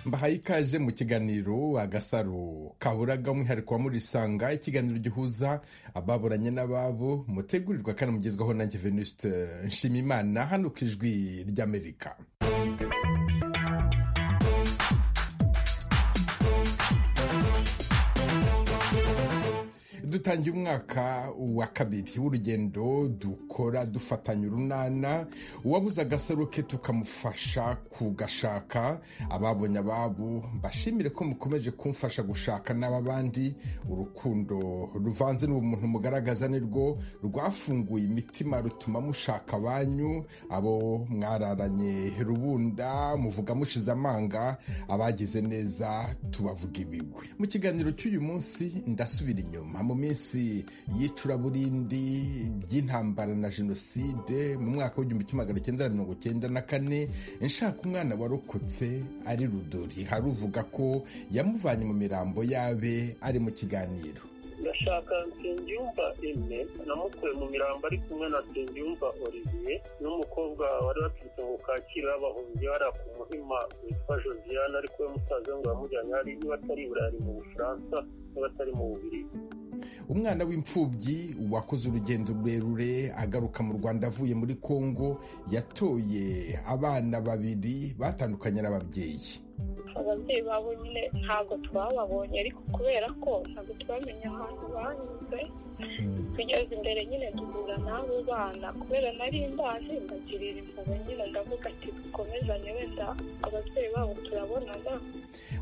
duhaye ikaze mu kiganiro agasaro kaburaga umwihariko wa murisanga ikiganiro gihuza ababuranye n'ababo mutegurirwa kandi mugezwaho na venuste nshimimana hano ku ijwi ry'amerika dutangiye umwaka wa kabiri w'urugendo dukora dufatanya urunana uwabuze agasaro ke tukamufasha kugashaka ababonye ababo mbashimire ko mukomeje kumfasha gushaka n'ababandi urukundo ruvanze n'ubumuntu mugaragaza nirwo rwafunguye imitima rutuma mushaka abanyu abo mwararanye rubunda muvuga mushize amanga abagize neza tubavuga ibigwi mu kiganiro cy'uyu munsi ndasubira inyuma mu minsi y'icuraburindi ry'intambara na jenoside mu mwaka w'igihumbi kimwe magana cyenda mirongo cyenda na kane nshaka umwana warokotse ari rudori hari uvuga ko yamuvanye mu mirambo yabe ari mu kiganiro ndashaka nsengiyumva emwe namukuye mu mirambo ari kumwe na nsengiyumva olivier n'umukobwa wari waturutse mu kacyiru y'abahungiye hariya ku muhima witwa josiane ariko we musaza ngo yamujyanye hari niba atari i burayi mu bufaransa niba atari mu bubirigi umwana w'imfubyi wakoze urugendo rurerure agaruka mu rwanda avuye muri congo yatoye abana babiri batandukanye n'ababyeyi ababyeyi babo nyine ntabwo twababonye ariko kubera ko ntabwo twamenye ahantu banyuze tugeze imbere nyine duhura n'abo bana kubera nari mbazi mbagirira impuhwe nyine ndavuga ati dukomezanye wenda ababyeyi babo turabonana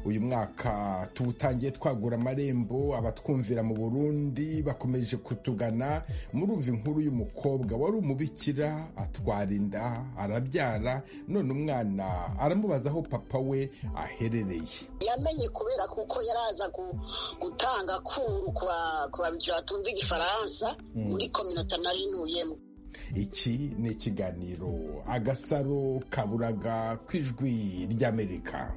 uyu mwaka tuwutangiye twagura amarembo abatwumvira mu burundi bakomeje kutugana murumva inkuru y'umukobwa wari umubikira atwara inda arabyara none umwana aramubaza aho papa we aherereye yamenye kubera kuko yaraza gutanga kuru ku babikira batumva igifaransa muri kominota narinuyemo iki ni ikiganiro agasaro kaburaga kw'ijwi ry'amerika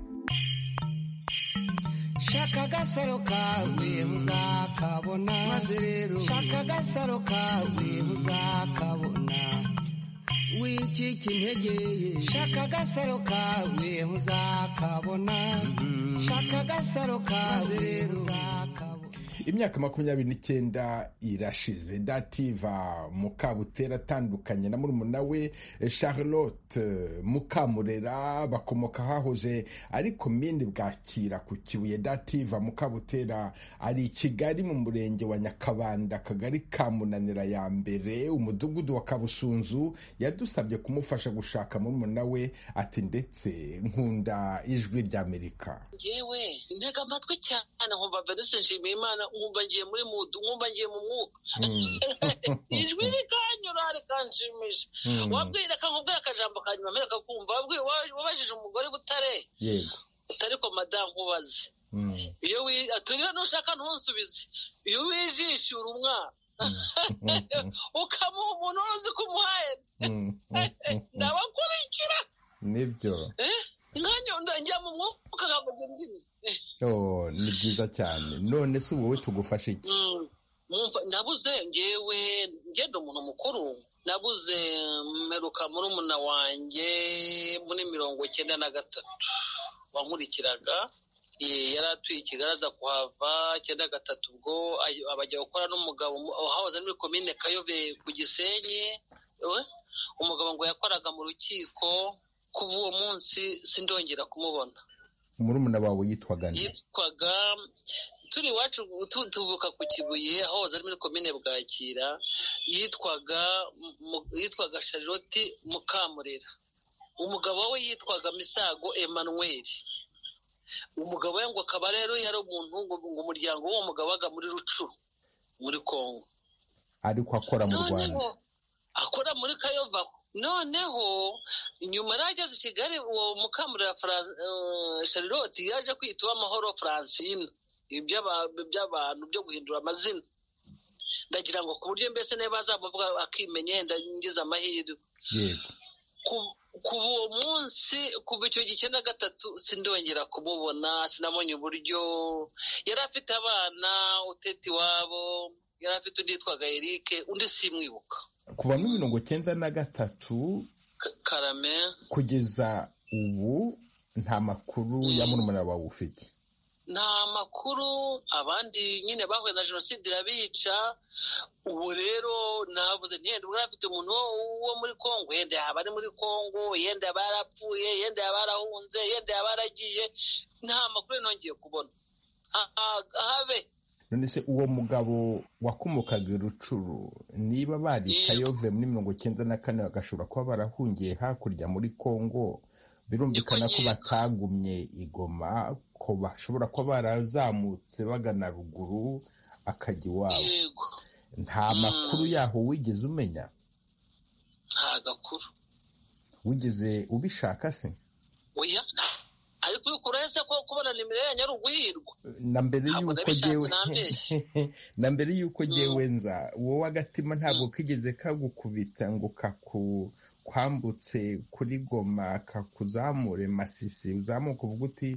shaka agasaro kawe muzakabona maze rero shaka agasaro kawe muzakabona wicika intege shaka agasaro kawe muzakabona shaka agasaro kawe rero muzakabona imyaka makumyabiri n'icyenda irashize dativa mukabutera atandukanye na murumuna we charlotte mukamurera bakomoka hahoze ariko mindi bwakira ku kibuye dativa mukabutera ari i kigali mu murenge wa nyakabanda akagari ka munanira ya mbere umudugudu wa kabusunzu yadusabye kumufasha gushaka murumuna we ati ndetse nkunda ijwi ry'amerika ngewe ntega amatwi cyane nkumva venise nshimiyimana nkumva ngiye muri mudu nkumva ngiye mu mwuka ijwi rikanyura rikanshimisha wabwira akakubwira akajambo kanyuma mbere akakumva wabajije umugore butare utari ko madamu ubaze iyo aturira nushaka ntunsubize iyo wijishura umwana ukamuha umuntu wari uzi ko umuhaye ndabakurikira nibyo njya mu mwuka nkavuga indimi ni byiza cyane none se wowe tugufashe iki nabuze ngewe ngenda umuntu mukuru nabuze mperuka murumuna wanjye muri mirongo icyenda na gatatu wankurikiraga yari atuye kigali aza kuhava icyenda gatatu ubwo abajya gukora n'umugabo hahoze muri komine kayove ku gisenyi umugabo ngo yakoraga mu rukiko kuva uwo munsi sindongera kumubona murumuna wawe yitwaga yitwaga turi iwacu tuvuka ku kibuye ahoze ari muri komine bwakira yitwaga yitwaga charlotte mukamurera umugabo we yitwaga misago emmanuel umugabo we ngo akaba rero yari umuntu ngo umuryango w'uwo mugabo waga muri rucuru muri congo ariko akora mu rwanda akora muri kayova noneho nyuma yari ageze i kigali uwo mukamurira charlotte yaje kwita uw'amahoro francine iby'abantu byo guhindura amazina ndagira ngo ku buryo mbese niba azamuvuga akimenya yenda ngize amahirwe kuva uwo munsi kuva icyo gihe na gatatu sindongera kumubona sinabonye uburyo yari afite abana utete iwabo yari afite undi yitwaga erike undi simwibuka kuva muri mirongo icyenda na gatatu karame kugeza ubu nta makuru ya murumuna wawe ufite nta makuru abandi nyine bahuye na jenoside irabica ubu rero navuze ntiyenda ubwo afite umuntu wo muri kongo yenda yaba ari muri kongo yenda yaba yarapfuye yenda yaba yarahunze yenda yaba yaragiye nta makuru nongeye kubona habe none se uwo mugabo wakomokaga i rucuru niba bari kayove muri mirongo icyenda na kane bagashobora kuba barahungiye hakurya muri kongo birumvikana ko batagumye igoma ko bashobora kuba barazamutse bagana ruguru akajya iwabo yego nta makuru yaho wigeze umenya nta gakuru wigeze ubishaka se oya ariko uyu kurese ko kubona nimero ya nyarugwirwa na mbere Ntabwo y'uko nabishatse, ngewe nambeshye. na mbere y'uko Mm. ngewe nza wowe agatima ntabwo kigeze kagukubita ngo kaku kwambutse kuri goma kakuzamure masisi uzamuka uvuga uti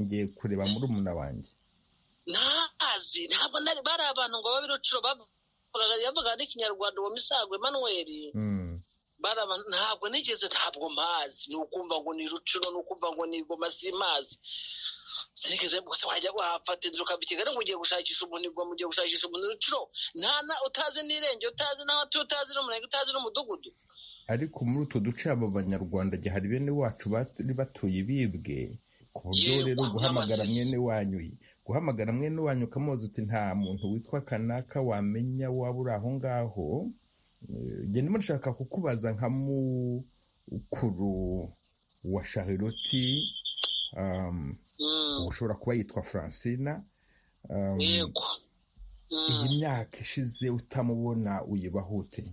ngiye kureba muri umuna wanjye ntazi ntabwo nari bari abantu ngo babe rucuro bavugaga yavugaga n'ikinyarwanda uwo misago Emmanuel Mm. bari abantu ntabwo nigeze ntabwo mpazi ni ukumva ngo ni rucuro ni ukumva ngo ni igoma simazi sinigeze gusa wajya wahafata inzira ukava i Kigali ngo ugiye gushakisha umuntu igoma ugiye gushakisha umuntu rucuro nta na utazi n'irenge utazi n'aho atuye utazi n'umurenge utazi n'umudugudu ariko muri utwo duce abo banyarwanda gihari bene wacu bari batuye bibwe ku buryo Yego, rero guhamagara n'amasisi. mwene wanyu guhamagara mwene wanyu ukamubaza uti nta muntu witwa kanaka wamenya waba uri aho ngaho Eh, njye ndimo nshaka kukubaza nka mukuru wa shariroti um, Mm, ushobora kuba yitwa francina um, yego Mm. iyi myaka ishize utamubona uyibaho ute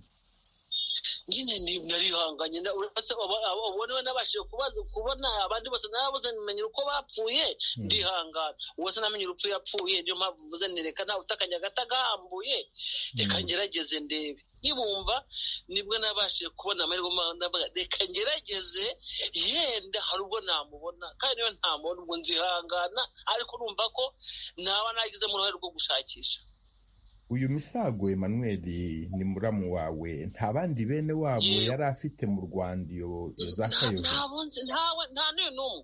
nyine ni- narihanganye na- uretse aba- aba- abo niwe nabashije kubaza kubona abandi bose narabuze menya uko bapfuye Mm. ndihangana wose namenye urupfu yapfuye niyo mpamvu mvuze nti reka nawe utakajya gahambuye reka Mm. ngerageze ndebe nkibumva nibwo nabashije kubona amahirwe ma- ndavuga reka ngerageze yenda hari ubwo namubona kandi niyo ntamubona ubwo nzihangana ariko urumva ko naba nagizemo uruhare rwo gushakisha uyu misago Emmanuel ni muramu wawe nta bandi bene wabo Yewe. yari afite mu rwanda iyo iyo za Nta- kayobe nta bunzi ntawe nta n'uyu n'umwe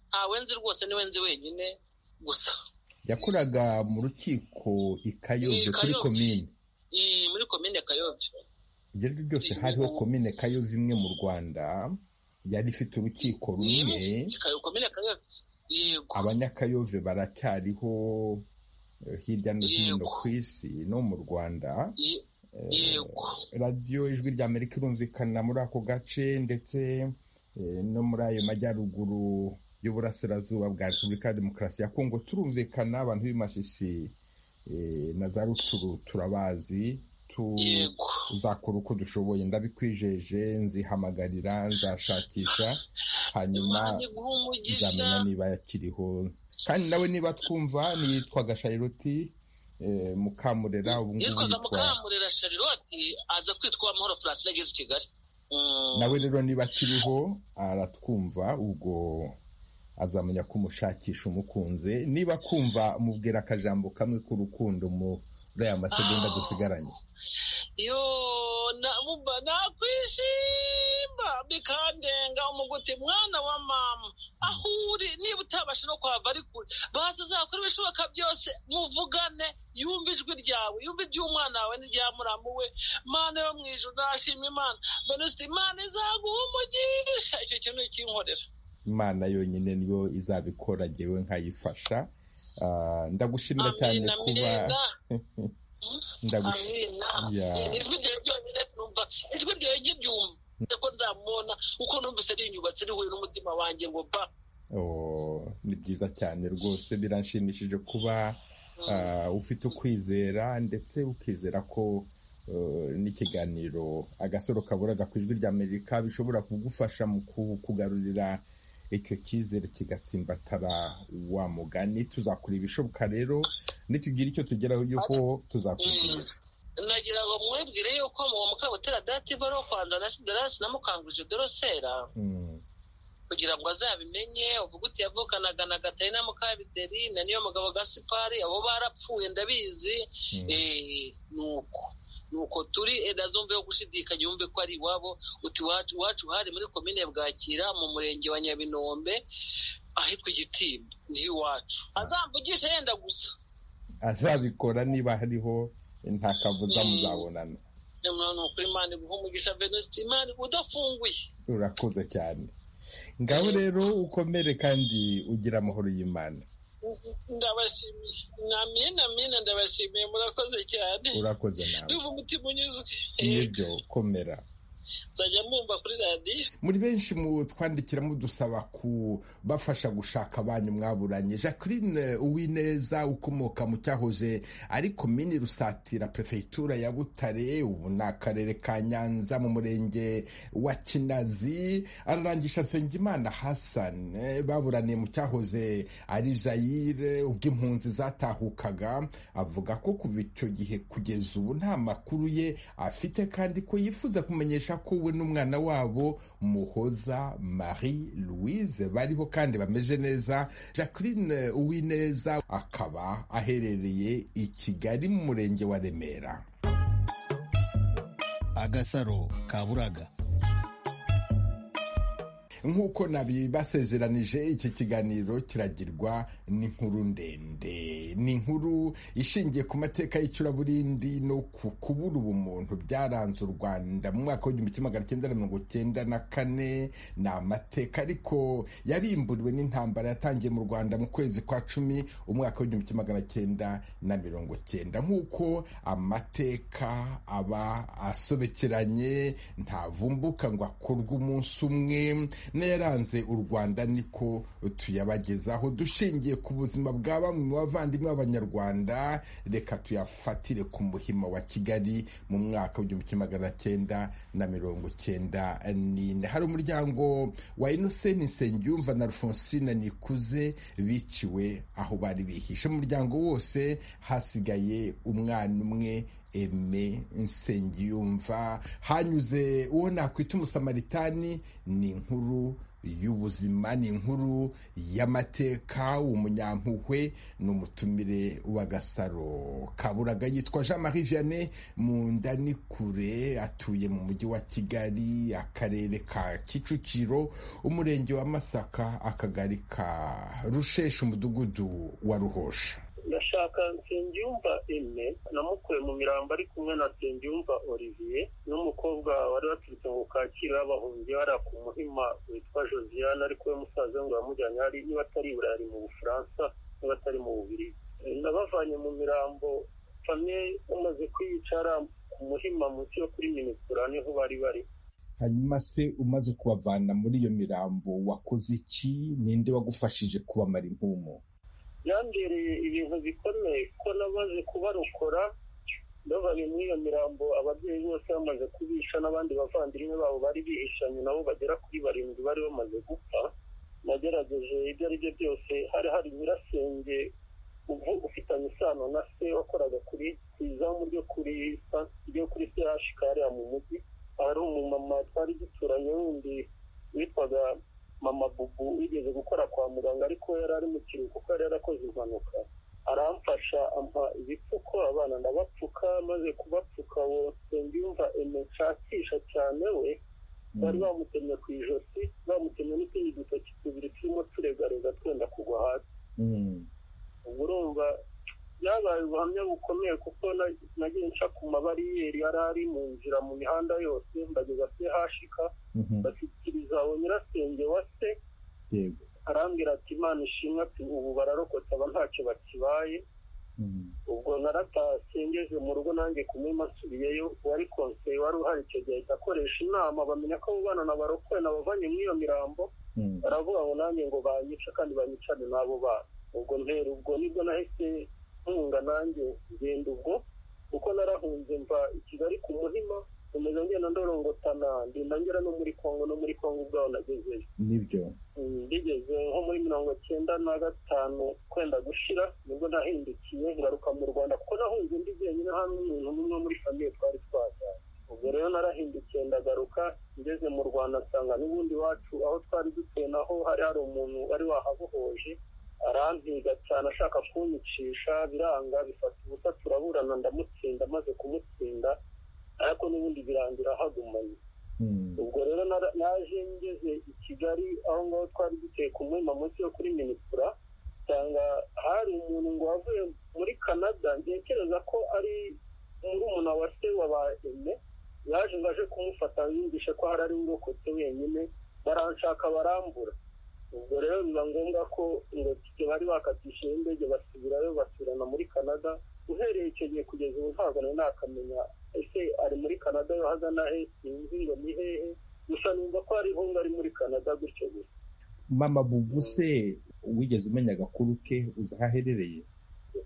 ntawe nzi rwose niwe nzi wenyine gusa yakoraga mu rukiko i kayobe I kuri Kayobe. komine Iyi muri komine ya kayobe ibyo ari byo byose hariho komine kayobe imwe mu rwanda yari ifite urukiko rumwe Ikayo- komine ya kayobe yego abanyakayove baracyariho eh, hirya no hino Yego. ku isi no mu rwanda Ye- Eh, yego radiyo ijwi rya amerika irumvikana muri ako gace ndetse eh, no muri ayo majyaruguru y'uburasirazuba bwa repubulika ya demokarasi ya kongo turumvikana abantu b'imashishi eh, na za rucuru turabazi tu- yego tuzakora uko dushoboye ndabikwijeje nzihamagarira nzashakisha hanyuma imana iguha umugisha nzamenya niba yakiriho kandi nawe niba twumva niyitwa gashayiroti eh, mukamurera ubu ngubu yitwaga yitwa mukamurera shariroti aza kwitwa amahoro francine ageze i kigali Mm, nawe rero niba akiriho aratwumva ubwo azamenya ko umushakisha umukunze niba akumva mubwira akajambo kamwe k'urukundo muri aya masegonda Ah. dusigaranye yo na- bumva nakwishima bikandenga umuguti mwana wa mama aho uri niba utabasha no kuhava ari kure basi uzakora ibishoboka byose muvugane yumve ijwi ryawe yumve iry'umwana wawe n'irya muramu we mana yo mu ijuru nashima imana mbere usite imana izaguha umugisha icyo kintu kinkorera imana yonyine niyo izabikora ngewe nkayifasha Ah, ndagushimira cyane amina kuba mirinda ndagushimira amina Ya. ijwi ryawe ryonyine numva ijwi ryawe nkiryumva ko nzamubona uko numvise rinyubatse rihuye n'umutima wanjye ngo ba Oh, ni byiza cyane rwose biranshimishije kuba ah, ufite ukwizera ndetse ukizera ko eh, n'ikiganiro agasoro kaburaga ku ijwi rya amerika bishobora kugufasha mu ku- kugarurira icyo cyizere kigatsimbatara wa mugani tuzakora ibishoboka rero nitugira icyo tugeraho yuko tuzakubwira nagira ngo mwibwire yuko mu mukabutera dati baro kwanda na siderasi namukanguje dorosera Mm, kugira ngo azabimenye uvuga uti yavukanaga na gatarina mukabiteri na niyo mugabo gasipari abo barapfuye ndabizi mm. eh, ni uko nuko turi ntazumve yo gushidikanya yumve ko ari iwabo uti iwacu hari muri komine bwakira mu murenge wa nyabinombe ahitwa igitimba niho iwacu azamvugishe yenda gusa azabikora niba hariho nta kabuza muzabonana ni ukuri imana iguha umugisha venuste imana udafunguye urakuze cyane ngaho rero ukomere kandi ugira amahoro y'imana ndabashimiye namina namina ndabashimiye murakoze cyane urakoze nawe ndumva umutima unyuzwe nibyo komera nzajya mbumva kuri radiyo muri benshi mu twandikira mudusaba kubafasha gushaka abanyu mwaburanye jacqueline uwineza ukomoka mu cyahoze ari komini rusatira perefegitura ya butare ubu ni akarere ka nyanza mu murenge wa kinazi ararangisha nsengimana hasane baburaniye mu cyahoze ari zayire ubwo impunzi zatahukaga avuga ko kuva icyo gihe kugeza ubu nta makuru ye afite kandi ko yifuza kumenyesha ko we n'umwana wabo muhoza marie louise bariho kandi bameze neza jacqueline uwineza akaba aherereye i kigali mu murenge wa remera agasaro kaburaga nk'uko nabibasezeranije iki kiganiro kiragirwa n'inkuru ndende ni inkuru ishingiye ku mateka y'icuraburindi no ku kubura ubumuntu byaranze u rwanda mu mwaka w'igihumbi kimwe magana cyenda na mirongo cyenda na kane ni amateka ariko yarimburiwe n'intambara yatangiye mu rwanda mu kwezi kwa cumi umwaka w'igihumbi kimwe magana cyenda na mirongo cyenda nk'uko amateka aba asobekeranye ntavumbuka ngo akorwe umunsi umwe n'ayaranze u rwanda niko tuyabagezaho dushingiye ku buzima bwa bamwe mu bavandimwe b'abanyarwanda reka tuyafatire ku muhima wa kigali mu mwaka w'igihumbi kimwe magana cyenda na mirongo cyenda n'ine hari umuryango wa inoseni nsengiyumva na alphonsine nikuze biciwe aho bari bihishe mu muryango wose hasigaye umwana umwe eme nsengiyumva hanyuze uwo nakwita umusamaritani ni inkuru y'ubuzima ni inkuru y'amateka umunyampuhwe ni umutumire w'agasaro kaburaga yitwa jean marie vianney mu nda ni kure atuye mu mujyi wa kigali akarere ka kicukiro umurenge wa masaka akagari ka rusheshe umudugudu wa ruhosha ndashaka nsengiyumva eme namukuye mu mirambo ari kumwe na nsengiyumva olivier n'umukobwa wari waturutse ngo kakira bahungiye hariya ku muhima witwa josiane ariko we musaza ngo yamujyanye hari niba atari i ari mu bufaransa niba atari mu bubiri nabavanye mu mirambo famye bamaze kwiyicara ku muhima munsi yo kuri minisitira niho bari bari hanyuma se umaze kubavana muri iyo mirambo wakoze iki ninde wagufashije kubamara impumu yambereye ibintu bikomeye ko namaze kubarokora bavanye muri iyo mirambo ababyeyi bose bamaze kubisha n'abandi bavandimwe babo bari bihishanye nabo bagera kuri barindwi bari bamaze gupfa nagerageje ibyo ari byo byose hari hari nyirasenge ubu ufitanye isano na se wakoraga kuri izamu ryo kuri ryo kuri serashikari mu mujyi hari umumama twari duturanye wundi witwaga mama bubu wigeze gukora kwa muganga ariko yari ari mu kiruhuko kuko yari yarakoze impanuka aramfasha ampa ibipfuko abana ndabapfuka maze kubapfuka wose mbyumva nshakisha cyane we bari bamutemye ku ijosi bamutemye n'utundi dutoki tubiri turimo turegarega twenda kugwa hasi ubu urumva byabaye ubuhamya bukomeye kuko nagiye nca ku mabariyeri yari ari mu nzira mu mihanda yose mbageza se hashika bashyikiriza aho nyirasenge wa se arambwira ati imana ishimwe ati ubu bararokotse aba ntacyo bakibaye ubwo naratashye ngeze mu rugo nanjye kumima nsubiyeyo uwari konseye wari uhari icyo gihe akoresha inama bamenya ko abo bana nabarokoye nabavanye muri iyo mirambo baravuga ngo nanjye ngo banyice kandi banyicane n'abo bana ubwo mpera ubwo nibwo nahise ntunga nanjye ngenda ubwo kuko narahunze mva i kigali ku muhima umeze ngenda ndorongotana ngenda ngera no muri kongo no muri kongo ubwaho nagezeyo nibyo ngigeze nko muri mirongo cyenda na gatanu kwenda gushira nibwo nahindukiye ngaruka mu rwanda kuko nahunze ndi jyenyine hamwe umuntu n'umwe muri famiye twari twajyanye ubwo rero narahindukiye ndagaruka ngeze mu rwanda nsanga n'ubundi wacu aho twari dutuye naho hari hari umuntu wari wahabohoje arampiga cyane ashaka kunyicisha biranga bifata ubusa turaburana ndamutsinda maze kumutsinda ariko n'ubundi birangira hagumanye ubwo rero nara- naje ngeze i kigali aho ngaho twari duteye ku muhima munsi yo kuri minisitira usanga hari umuntu ngo wavuye muri canada ntekereza ko ari murumuna wa se wa ba eme yaje ngo aje kumufata yumvishe ko hari ari urokotse wenyine baranshaka barambura ubwo rero biba ngombwa ko ngo tujye bari bakatishije indege basubirayo basubirana muri canada uhereye icyo gihe kugeza ubu ntabwo nari nakamenya ese ari muri canada yo hazana he sinzi ngo ni hehe gusa numva ko hariho ngo ari muri canada gutyo gusa mama buguse wigeze umenya agakuru ke uzi aho aherereye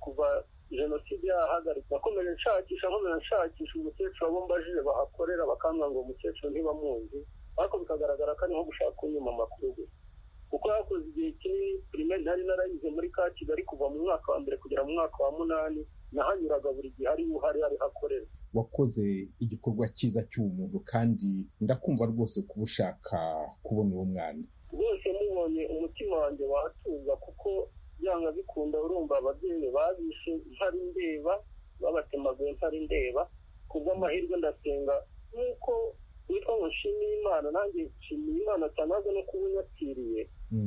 kuva jenoside yahagarikwa nakomeje nshakisha nkomeza nshakisha umukecuru abo mbajije bahakorera bakambwira ngo umukecuru ntibamuzi ariko bikagaragara ko ari nko gushaka kunyuma amakuru gusa kuko hakoze igihe kinini pirimeri nari narayize muri ka kigali kuva mu mwaka wa mbere kugera mu mwaka wa munani nahanyuraga buri gihe ari uhari ari hakorera wakoze igikorwa cyiza cy'ubumuntu kandi ndakumva rwose kuba ushaka kubona uwo mwana rwose mubonye umutima wanjye wahatuza kuko byanga bikunda urumva ababyeyi babishe ntari ndeba babatemaguye ntari ndeba ku bw'amahirwe ndasenga nk'uko witwa ngo nshimiye imana nanjye nshimiye imana cyane ahubwo no kuba unyakiriye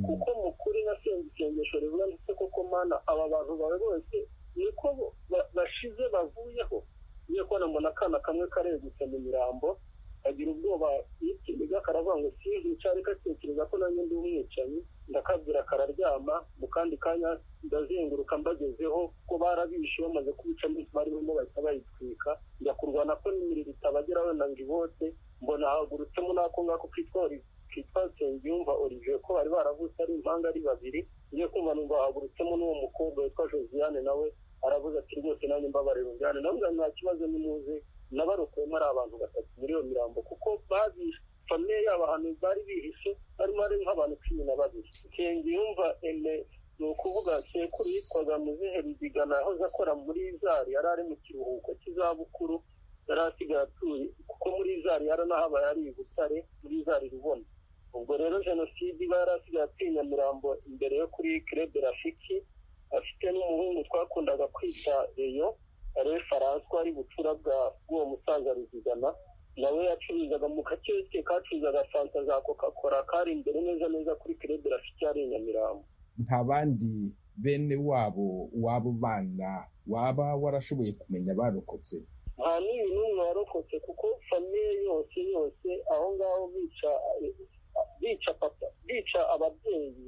kuko mu kuri nasenze isengesho rivuga ndetse koko mana aba bantu bawe bose niko bo- ba- bashize bavuyeho ngiye kubona mbona akana kamwe karegutse mu mirambo agira ubwoba n'ikiniga karavuga ngo sinzica ariko atekereza ko nanjye ndi umwicanyi ndakabwira kararyama mu kandi kanya ndazenguruka mbagezeho ko barabishe bamaze kubica mbese barimo bahita bayitwika njya kurwana ko n'imiriro itabageraho nanga ibote mbona hagurutsemo n'ako ngako kitwa Oli- kitwa nsengiyumva olivier ko bari baravutse ari impanga ari babiri ngiye kumva numva hagurutsemo n'uwo mukobwa witwa josiane nawe aravuze ati rwose nanjye mbabarira unjyane ndavuga nta kibazo nimuze nabarokuyemo ari abantu batatu muri iyo mirambo kuko babishe famiye yabo ahantu bari bihishe harimo ari nk'abantu cumi na babiri nsengiyumva ene ni ukuvuga sekuru yitwaga muzehe ruzigana yahoze akora muri zari yari ari mu kiruhuko cy'izabukuru yari asigaye atuye kuko muri zari yaranahabaye ari i butare muri zari rubona ubwo rero jenoside iba yari asigaye atuye i nyamirambo imbere yo kuri kirebe rafiki afite n'umuhungu twakundaga kwita reyo ariwe faranswa ari bucura bwa bw'uwo musaza ruzigana nawe yacuruzaga mu gakiyosike kacuruzaga fanta za coca cola kari imbere neza neza kuri kirebe rafiki yari i nyamirambo nta bandi bene wabo w'abo bana waba warashoboye kumenya barokotse nta n'uyu n'umwe warokotse kuko famiye yose yose aho ngaho bica bica papa bica ababyeyi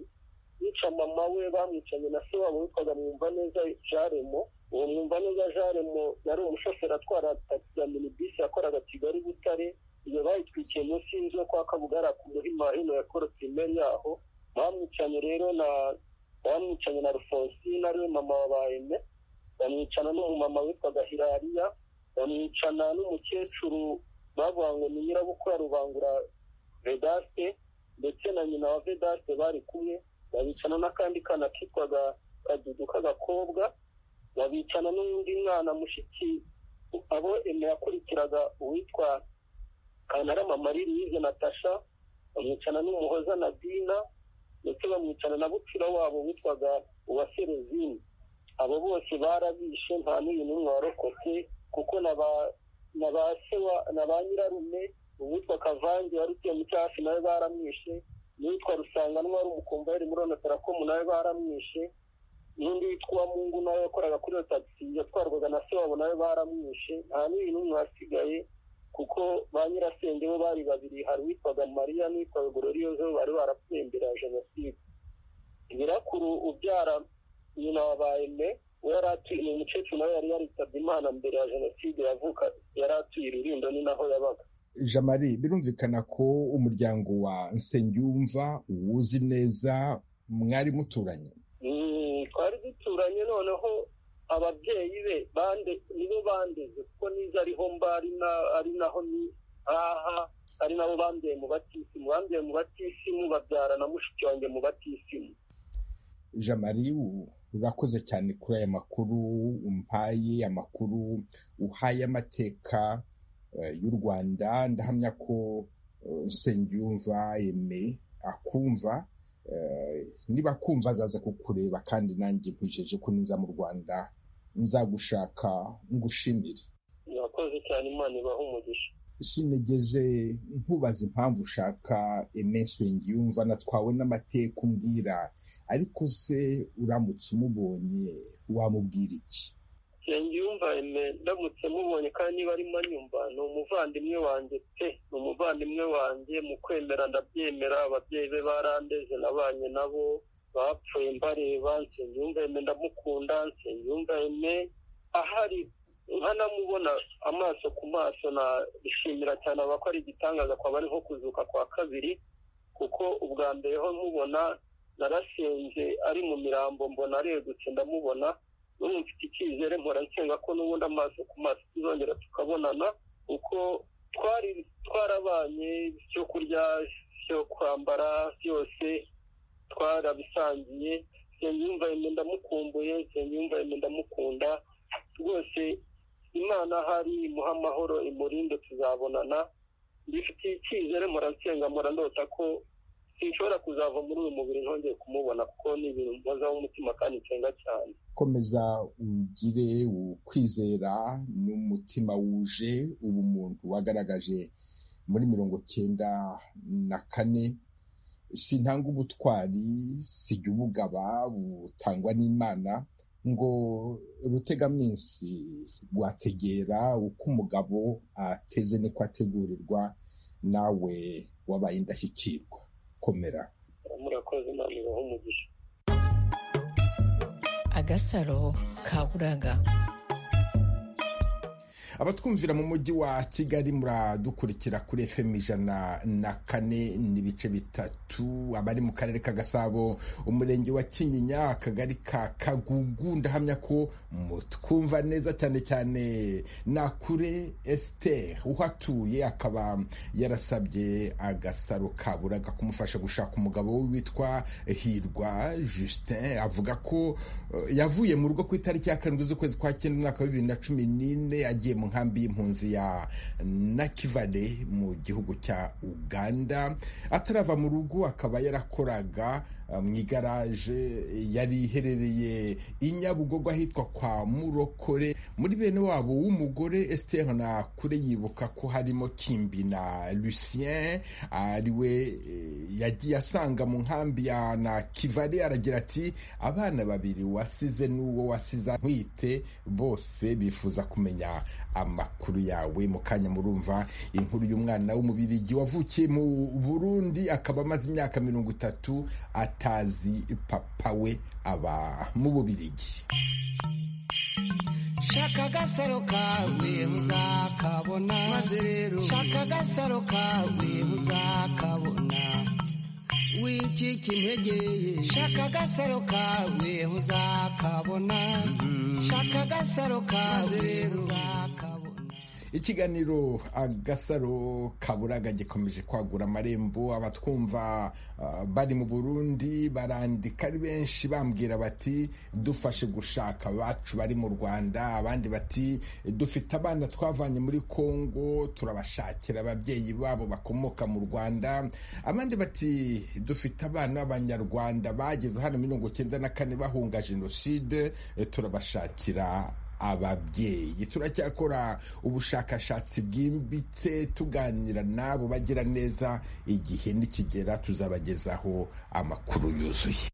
bica mama we bamwicanye na se wabo witwaga mwumva neza jaremo uwo mwumva neza jaremo yari umushoferi atwara tagisi ya minibisi yakoraga kigali butare iyo bayitwikiye munsi y'inzu yo kwa kabugara ku muhima hino ya korotimeri yaho bamwicanye rero na bamwicanye na rufonsine ariwe mama wabayeme bamwicana n'umumama witwaga hirariya bamwicana n'umukecuru bavuga ngo ni nyirabukwe ya rubangura vedaste ndetse na nyina wa vedaste bari kumwe babicana n'akandi kana kitwaga kadudu k'agakobwa babicana n'undi mwana mushiki abo eme yakurikiraga uwitwa kantarama marie louise natasha bamwicana n'umuhoza na dina ndetse bamwicana na bucura wabo witwaga uwa serezini abo bose barabishe nta n'uyu n'umwe warokotse kuko na ba- na ba se wa- na ba nyirarume uwitwa kavange wari utuye mu cyacu nawe baramwishe n'uwitwa rusanganwa wari umukomvayeri muri onatarakomu nawe baramwishe n'undi witwa uwamungu nawe wakoraga kuri iyo tagisi yatwarwaga na se wabo nawe baramwishe nta n'uyu n'umwe wasigaye kuko ba nyirasenge bo bari babiri hari uwitwaga mariya n'uwitwaga gororiyozo bari barapfuye mbere ya jenoside nyirakuru ubyara nyina wabaye me we yari atuye uyu mukecuru nawe yari yaritabye imana mbere ya jenoside yavuka yari atuye irurindo ni naho yabaga jamari birumvikana ko umuryango wa nsengiyumva uwuzi neza mwari muturanye Mm, twari duturanye noneho ababyeyi be bande nibo bandeze kuko niza ariho mba ari na- ari naho ni aha ari nabo bambyaye mu batisimu bambyaye mu batisimu babyara na mushiki wanjye mu batisimu jamari u- urakoze cyane kuri aya makuru umpaye amakuru uhaye amateka eh, y'u rwanda ndahamya ko eh, nsengiyumva eme akumva eh, niba akumva azaza kukureba kandi nanjye nkwijeje ko niza mu rwanda nzagushaka ngushimire murakoze cyane imana ibaha umugisha sinigeze nkubaza impamvu ushaka emensi yumva natwawe n'amateka umbwira ariko se uramutse umubonye wamubwira iki nsengiyumva eme ndamutse mubonye kandi niba arimo anyumva ni umuvandimwe wanjye pe ni umuvandimwe wanjye mu kwemera ndabyemera ababyeyi be barandeze nabanye nabo bapfuye mbareba nsengiyumva eme ndamukunda nsengiyumva eme ahari nkanamubona amaso ku maso nabishimira cyane aba ko ari igitangaza kwaba ari nko kuzuka kwa kabiri kuko ubwa mbere ho nkubona narasenze ari mu mirambo mbona aregutse ndamubona n'ubu mfite icyizere mpora nsenga ko n'ubundi amaso ku maso tuzongera tukabonana kuko twari twarabanye ibyo kurya ibyo kwambara byose twarabisangiye nsengiyumva yemwe ndamukumbuye nsengiyumva yemwe ndamukunda rwose imana hari imuha amahoro imurinde tuzabonana mbifitiye icyizere mpora nsenga mpora ndota ko sinshobora kuzava muri uyu mubiri ntongeye kumubona kuko ni ibintu mbozaho umutima kandi nsenga cyane komeza ugire ukwizera n'umutima wuje ubumuntu wagaragaje muri mirongo cyenda na kane sintanga ubutwari sijya ubugaba butangwa n'imana ngo rutegaminsi rwategera uko umugabo ateze niko ategurirwa nawe wabaye indashyikirwa komera murakoze imana ibaha umugisha agasaro ka buraga abatwumvira mu mujyi wa kigali muradukurikira kuri fm ijana na kane n'ibice bitatu abari mu karere ka gasabo umurenge wa kinyinya akagari ka kagugu ndahamya ko mutwumva neza cyane cyane nakure esiteri uhatuye akaba yarasabye agasaro kaburaga kumufasha gushaka umugabo we witwa hirwa justin avuga ko yavuye mu rugo ku itariki ya karindwi z'ukwezi kwa cyenda umwaka wa bibiri na cumi n'ine yagiye mu nkambi y'impunzi ya nakivale mu gihugu cya uganda atarava mu rugo akaba yarakoraga mu igaraje yari iherereye i nyabugogo ahitwa kwa murokore muri bene wabo w'umugore esiteri na kure yibuka ko harimo kimbi na lucien ariwe yagiye asanga mu nkambi ya nakivale aragira ati abana babiri wasize n'uwo wasize ntwite bose bifuza kumenya amakuru yawe mu kanya murumva inkuru y'umwana w'umubirigi wavukiye mu burundi akaba amaze imyaka mirongo itatu atazi papa we aba mu bubirigi shaka agasaro kawe muzakabona maze rero shaka agasaro kawe muzakabona wicika intege shaka agasaro kawe uzakabona shaka agasaro kawe uzakabona ikiganiro agasaro kaburaga gikomeje kwagura amarembo abatwumva bari mu burundi barandika ari benshi bambwira bati dufashe gushaka abacu bari mu rwanda abandi bati dufite abana twavanye muri congo turabashakira ababyeyi babo bakomoka mu rwanda abandi bati dufite abana b'abanyarwanda bageze hano mirongo cyenda na kane bahunga jenoside turabashakira ababyeyi turacyakora ubushakashatsi bwimbitse tuganira n'abo bagira neza igihe nikigera tuzabagezaho amakuru yuzuye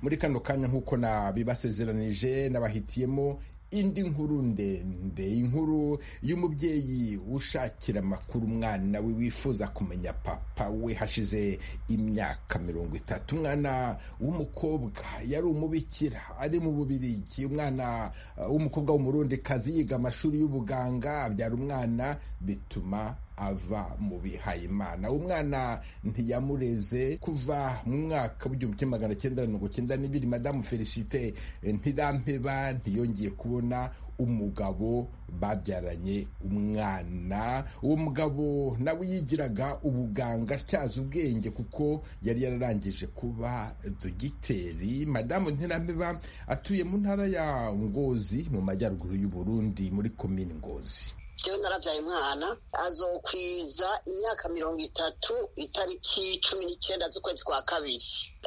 muri kano kanya nk'uko nabibasezeranije n'abahitiyemo indi nkuru ndende inkuru y'umubyeyi ushakira amakuru umwana we wifuza kumenya papa we hashize imyaka mirongo itatu umwana w'umukobwa yari umubikira ari mu bubirigi umwana w'umukobwa w'umurundikazi yiga amashuri y'ubuganga abyara umwana bituma ava mu bihayimana umwana ntiyamureze kuva mu mwaka w'igihumbi kimwe magana cyenda mirongo cyenda n'ibiri madamu felicite ntirampeba ntiyongeye kubona umugabo babyaranye umwana uwo mugabo nawe yigiraga ubuganga atyaza ubwenge kuko yari yararangije kuba dogiteri madamu ntirampeba atuye mu ntara ya ngozi mu majyaruguru y'uburundi muri komini ngozi jewe narabyaye umwana azokwiza imyaka mirongo itatu itariki cumi n'icyenda z'ukwezi kwa kabiri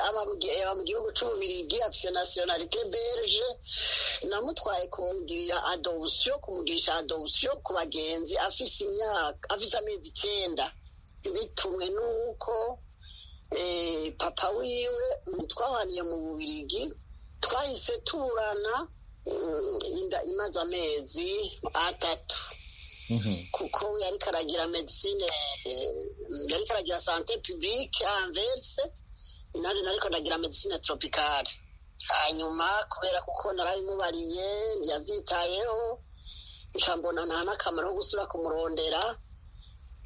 aba mu gi- aba mu gihugu cy'ububirigi afite nasiyonalite belge namutwaye kumugirira adoption kumugirisha adoption ku bagenzi afise imyaka afise amezi icyenda bitumwe n'uko eh, papa wiwe twahaniye mu bubirigi twahise turana mm, inda imaze amezi atatu kuko yariko aragira medicine eh, yariko aragira sante publique anverse nari nariko ndagira medicine tropicale hanyuma kubera kuko narabimubariye yavyitayeho nca mbona nta n'akamaro ko gusubira kumurondera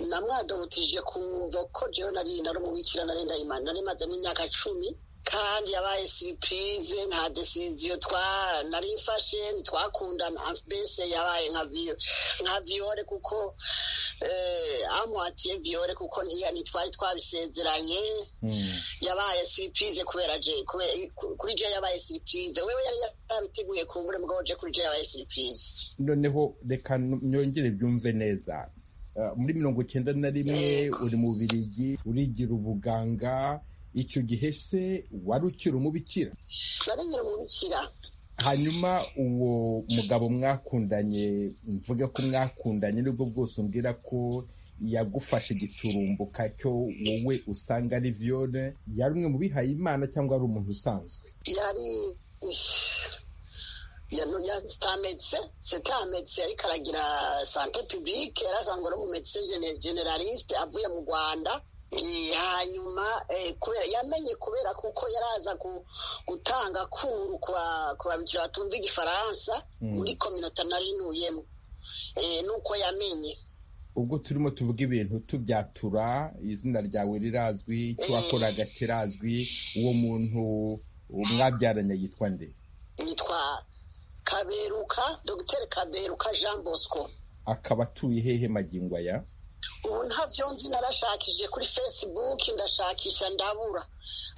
namwadubutije kumva ko jewe nari nari umubikira nari ndayimana nari mazemo imyaka cumi kandi yabaye siripurize nta desiziyo twa narifashe ntitwakundana mbese yabaye nka viyo nka viyore kuko eh, amuhatiye viyore kuko ntiya ntitwari twabisezeranye yabaye siripurize kubera je kube- ku- kuri je yabaye siripurize wewe yari yarabiteguye kumbure mugabo je kuri je yabaye siripurize noneho reka nyongere byumve neza Ah, muri mirongo icyenda na rimwe uri mu birigi urigira ubuganga icyo gihe se wari ukiri umubikira naringira umubikira hanyuma uwo mugabo mwakundanye mvuge ko mwakundanye nibwo bwose umbwira ko yagufashe igiturumbuka cyo wowe usanga ari viyone yari umwe mu bihaye imana cyangwa ari umuntu usanzwe yari c'était un médecin c'était un médecin ariko aragira sante publique yari asanzwe ari umumedecin generaliste avuye mu rwanda Eh, hanyuma eh, kubera yamenye kubera kuko yaraza gu- gutanga kuru kwa ku babikira batumva igifaransa muri kominota nari nuyemo Eh, nuko yamenye ubwo turimo tuvuga ibintu tubyatura izina ryawe rirazwi icyo wakoraga kirazwi uwo muntu mwabyaranye yitwa nde yitwa kaberuka dogiteri kaberuka jean bosco akaba atuye hehe magingo aya ubu ntavyo nzi narashakishije kuri facebook ndashakisha ndabura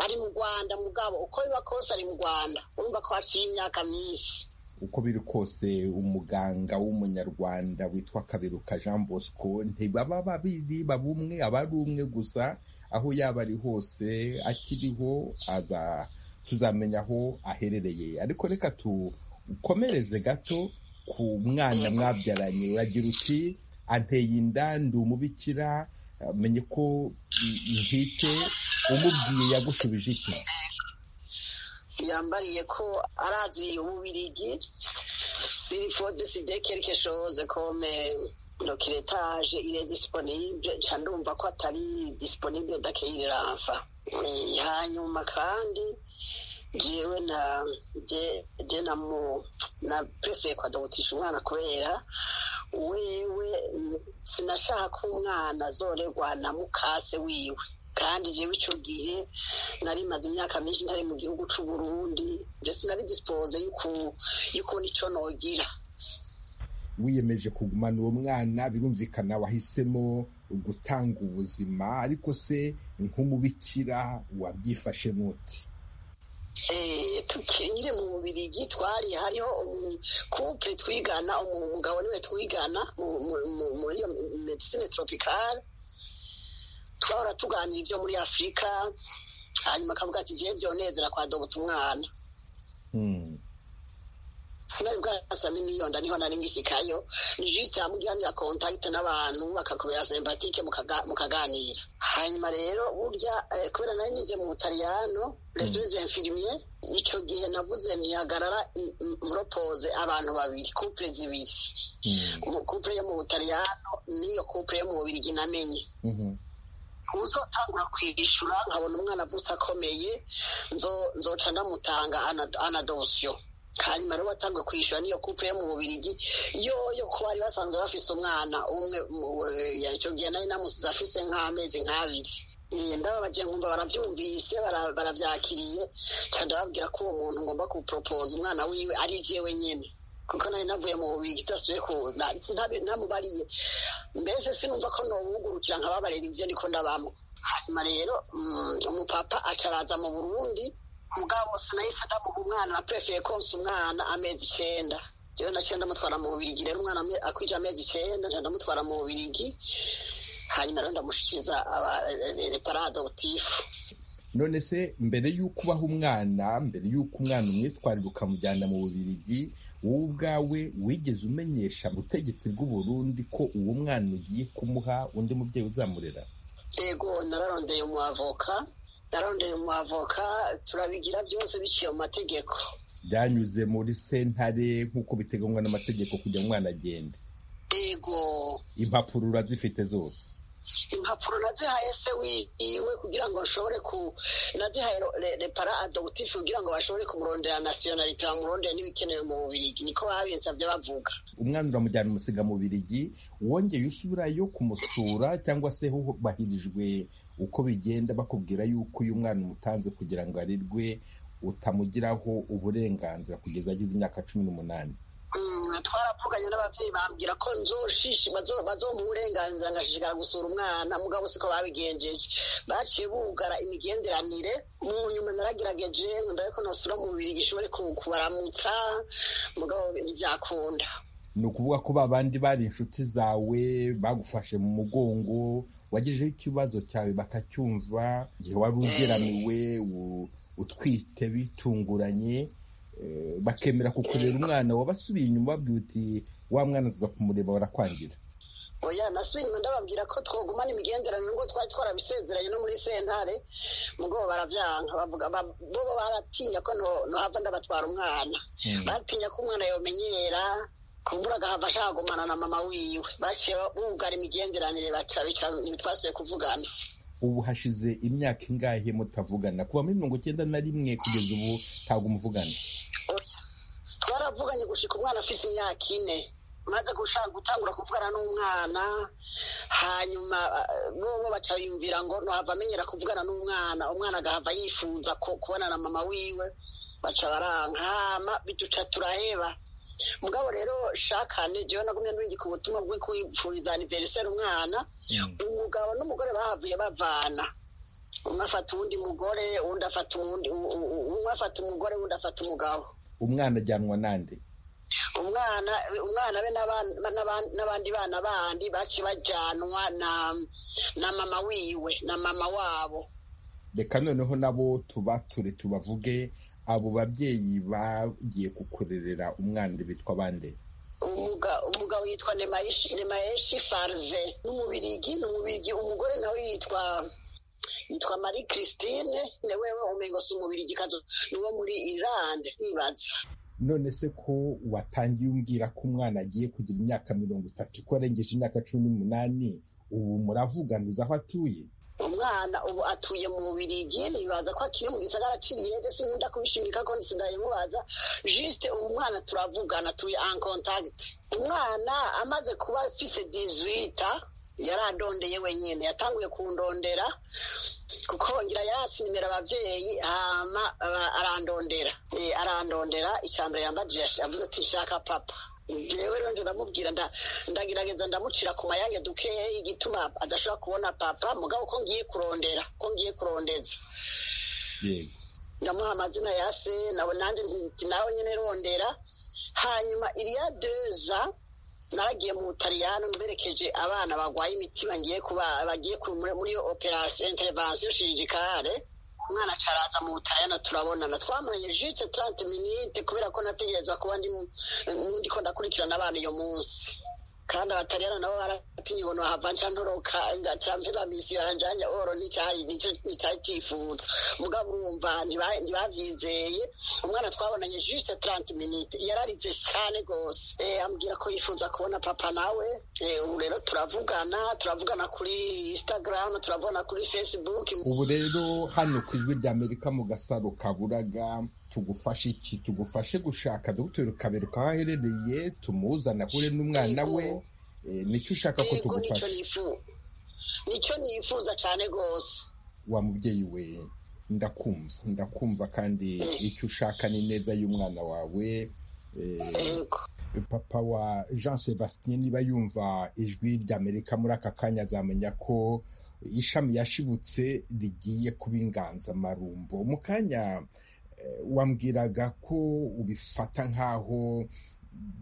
ari mu rwanda mugabo uko biba kose ari mu rwanda urumva ko haciye imyaka myinshi uko biri kose umuganga w'umunyarwanda witwa kaberuka jean bosco ntibaba babiri baba umwe aba ari umwe gusa aho yaba ari hose akiriho aza tuzamenya aho aherereye ariko reka tukomereze gato ku mwana mwabyaranye uragira uti anteye inda ndi umubikira eh, menye ko mm, ntite umubwiye yagushubije iki yambariye ko arazi ububirigi sirifode sidekeri keshoze kome dokiretage ire disponible ca ndumva ko atari disponible dakeireranfa hanyuma kandi jewe na je je namu na prefeye kwadogutisha umwana kubera wewe mm, sinashaka ko umwana azoregwa na mukase wiwe kandi jewe ico gihe nari maze imyaka myinshi ntari mu gihugu c'u Burundi je sinari dispose y'uku- y'ukuntu ico nogira wiyemeje kugumana uwo mwana birumvikana wahisemo gutanga ubuzima ariko se nk'umubikira wabyifashe muti Eh, tukiri nyine mu bubirigi twari hariho umukupure twigana umu- umugabo niwe twigana mu- mu- mu- muri iyo medicine tropicale twahora tuganira ibyo muri afurika hanyuma akavuga ati jewe byonezera kwa dobuta umwana sinari bwasa miliyoni niho nari ngishikayo ni juste yamugiranira contact n'abantu bakakubera sympathique mukaga- mukaganira hanyuma rero burya eh, kubera nari nize mu butaliyano les infirmier icyo gihe navuze ntihagarara mm, mm, muropose abantu babiri couple zibiri Mu- couple yo mu butaliyano n'iyo couple yo mu bubirigi namenye uzotangura kwishura nkabona umwana avutse akomeye nzo- nzoca ndamutanga ana- anadosiyo hanyuma rero watanguye kwishyura niyo couple yo mu bubirigi yoyo ko bari basanzwe bafise umwana umwe icyo gihe nari namusize afise nk'amezi nk'abiri Eh, ndababaje nkumva baravyumvise bara- baravyakiriye ca ndababwira ko uwo muntu ngomba kupropose umwana wiwe ari jewe nyene kuko nari navuye mu bubirigi idasubiye ku na- ntabe- namubariye mbese sinumva ko nobugurukira nkababarira ibyo niko ndabamo hanyuma rero mm, umupapa acaraza mu burundi mugabo sinahise ndamuha umwana na prefeye konsa umwana amezi icenda rero naciye ndamutwara mu bubirigi rero umwana akwije amezi icyenda ndamutwara mu bubirigi hanyuma rero ndamushyikiriza reparadotifu none se mbere y'uko ubaha umwana mbere y'uko umwana umwitwarira ukamujyana mu bubirigi wowe ubwawe wigeze umenyesha ubutegetsi bw'uburundi ko uwo mwana ugiye kumuha undi mubyeyi uzamurera yego nararondeye umuavoka nararondeye umuavoka turabigira byose biciye mu mategeko byanyuze muri sentare nk'uko biteganywa n'amategeko kugira umwana agende yego impapuro urazifite zose impapuro nazihaye se wiwe kugira ngo nshobore ku nazihaye repara adogutifu kugira ngo bashobore kumurondera nasiyonalite bamurondera n'ibikenewe mu bubirigi niko babinsabye bavuga umwana uramujyana umusiga mu bubirigi wongeye usubirayo kumusura cyangwa se hubahirijwe uko bigenda bakubwira yuko uyu mwana umutanze kugira ngo arirwe utamugiraho uburenganzira kugeza agize imyaka cumi n'umunani twaravuganye n'ababyeyi bambwira ko nzoshishi bazomuha uburenganzira ngashishikara gusura umwana mugabo siko babigenjeje baciye bugara imigenderanire mu nyuma naragerageje ndabe ko nosura mu bibiri gishobore kubaramutsa mugabo ntibyakunda ni ukuvuga ko ba bandi bari inshuti zawe bagufashe mu mugongo wagejeho ikibazo cyawe bakacyumva igihe wari ugeramiwe utwite bitunguranye bakemera kukureba umwana wabasubiye inyuma babwira uti wa mwana aza kumureba barakwangira oya nasubiye inyuma ndababwira ko twogumana imigenderanire ngo twari twarabisezeranye no muri sentare mugabo barabyanga bavuga bo baratinya ko nohava ndabatwara umwana baratinya ko umwana yomenyera kumbura agahava ashaka kugumana na mama wiwe baciye bugara imigenderanire ntitwasubiye kuvugana ubu hashize imyaka ingahe mutavugana kuva muri mirongo icyenda na rimwe kugeza ubu ntabwo umuvugana twaravuganye gushika umwana afite imyaka ine maze gushaka gutangura kuvugana n'umwana hanyuma bo baca yumvira ngo ntuhava amenyera kuvugana n'umwana umwana agahava yifuza kubona na mama wiwe baca baranga hama biduca turaheba mugabo rero shakane jewe nagumye ndungika ubutumwa bwo kwipfuriza aniveriseri umwana umugabo n'umugore bahavuye bavana umwe afata uwundi mugore uwundi afata uwundi umwe afata umugore uwundi afata umugabo umwana ajyanwa nande umwana umwana be n'abandi bana bandi baciye bajyanwa na mama wiwe na mama wabo reka noneho nabo tubature tubavuge abo babyeyi bagiye kukurerera umwana bitwa bande umugabo yitwa nemayeshi farize n'umubirigi ni umubirigi umugore nawe yitwa yitwa marie christine ni wewe umengo si umubirigi ni wo muri irande ntibaza none se ko watangiye umbwira ko umwana agiye kugira imyaka mirongo itatu ko arengeje imyaka cumi n'umunani ubu muravuganiza aho atuye umwana ubu atuye mu bubirigi ntibaza ko akiri mu gisagara aciriye ndetse nkunda kubishimika ko nsigaye mubaza jisite ubu mwana turavugana turi an kontagiti umwana amaze kuba afise dizwita yarandondeye wenyine yatanguye kundondera kuko ngira yarasinimira ababyeyi hama arandondera arandondera icyambere yambajije yavuze ati nshaka papa jewe rero ndamubwira ndagerageza ndamucira ku mayange dukeya igituma adashobora kubona papa mugabo ko ngiye kurondera ko ngiye kurondeza ndamuha amazina ya se nawe nandi nti nawe nyine rondera hanyuma iriya deza naragiye mu butaliyano mberekeje abana barwaye imitima ngiye kuba bagiye muri iyo operasiyo intervensiyo shirijikare umwana acaraza mu butaliyano turabonana twamuranye jisite tarante minite kubera ko nategereza kuba ndiko ndakurikirana abana iyo munsi kandi abataliyano nabo baratinye ngo nohava nca ntoroka nca mpeba misiyo yanjanya oro nticyari nicari cifuza mugabo urumva ntibavyizeye umwana twabonanye juste trente minute yararize cane gose ambwira ko yifuza kubona papa nawe ubu rero turavugana turavugana kuri instagram turavugana kuri facebook ubu rero hano ku ijwi ry'amerika mu gasaro kaburaga tugufashe iki tugufashe gushaka dogiteri ukabereka aho aherereye tumuzana ahure n'umwana we nicyo ushaka ko tugufasha nicyo nifuza cyane rwose wa mubyeyi we ndakumva ndakumva kandi icyo ushaka ni neza y'umwana wawe papa wa jean sebastien niba yumva ijwi ry'amerika muri aka kanya azamenya ko ishami yashibutse rigiye kuba inganzamarumbo mu kanya wambwiraga ko ubifata nk'aho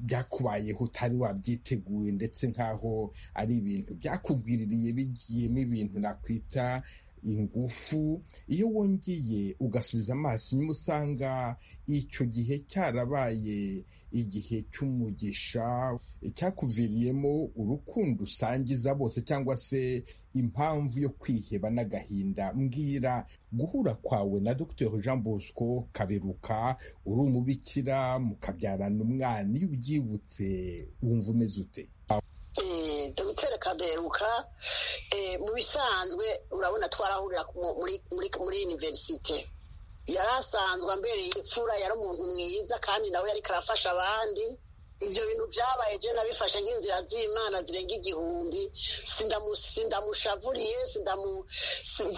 byakubayeho utari wabyiteguye ndetse nk'aho ari ibintu byakugwiririye bigiyemo ibintu nakwita ingufu iyo wongeye ugasubiza amaso inyuma usanga icyo gihe cyarabaye igihe cy'umugisha cyakuviriyemo urukundo usangiza bose cyangwa se impamvu yo kwiheba n'agahinda mbwira guhura kwawe na dr jean bosco kaberuka uri umubikira mukabyarana umwana iyo ubyibutse wumva umeze ute dogiteri kaberuka mu bisanzwe urabona twarahurira muri iniverisite yari asanzwe ambereye imfura yari umuntu mwiza kandi nawe yari karafasha abandi ibyo bintu byabaye byo nabifashe nk'inzira z'imana zirenga igihumbi sindamushavuriye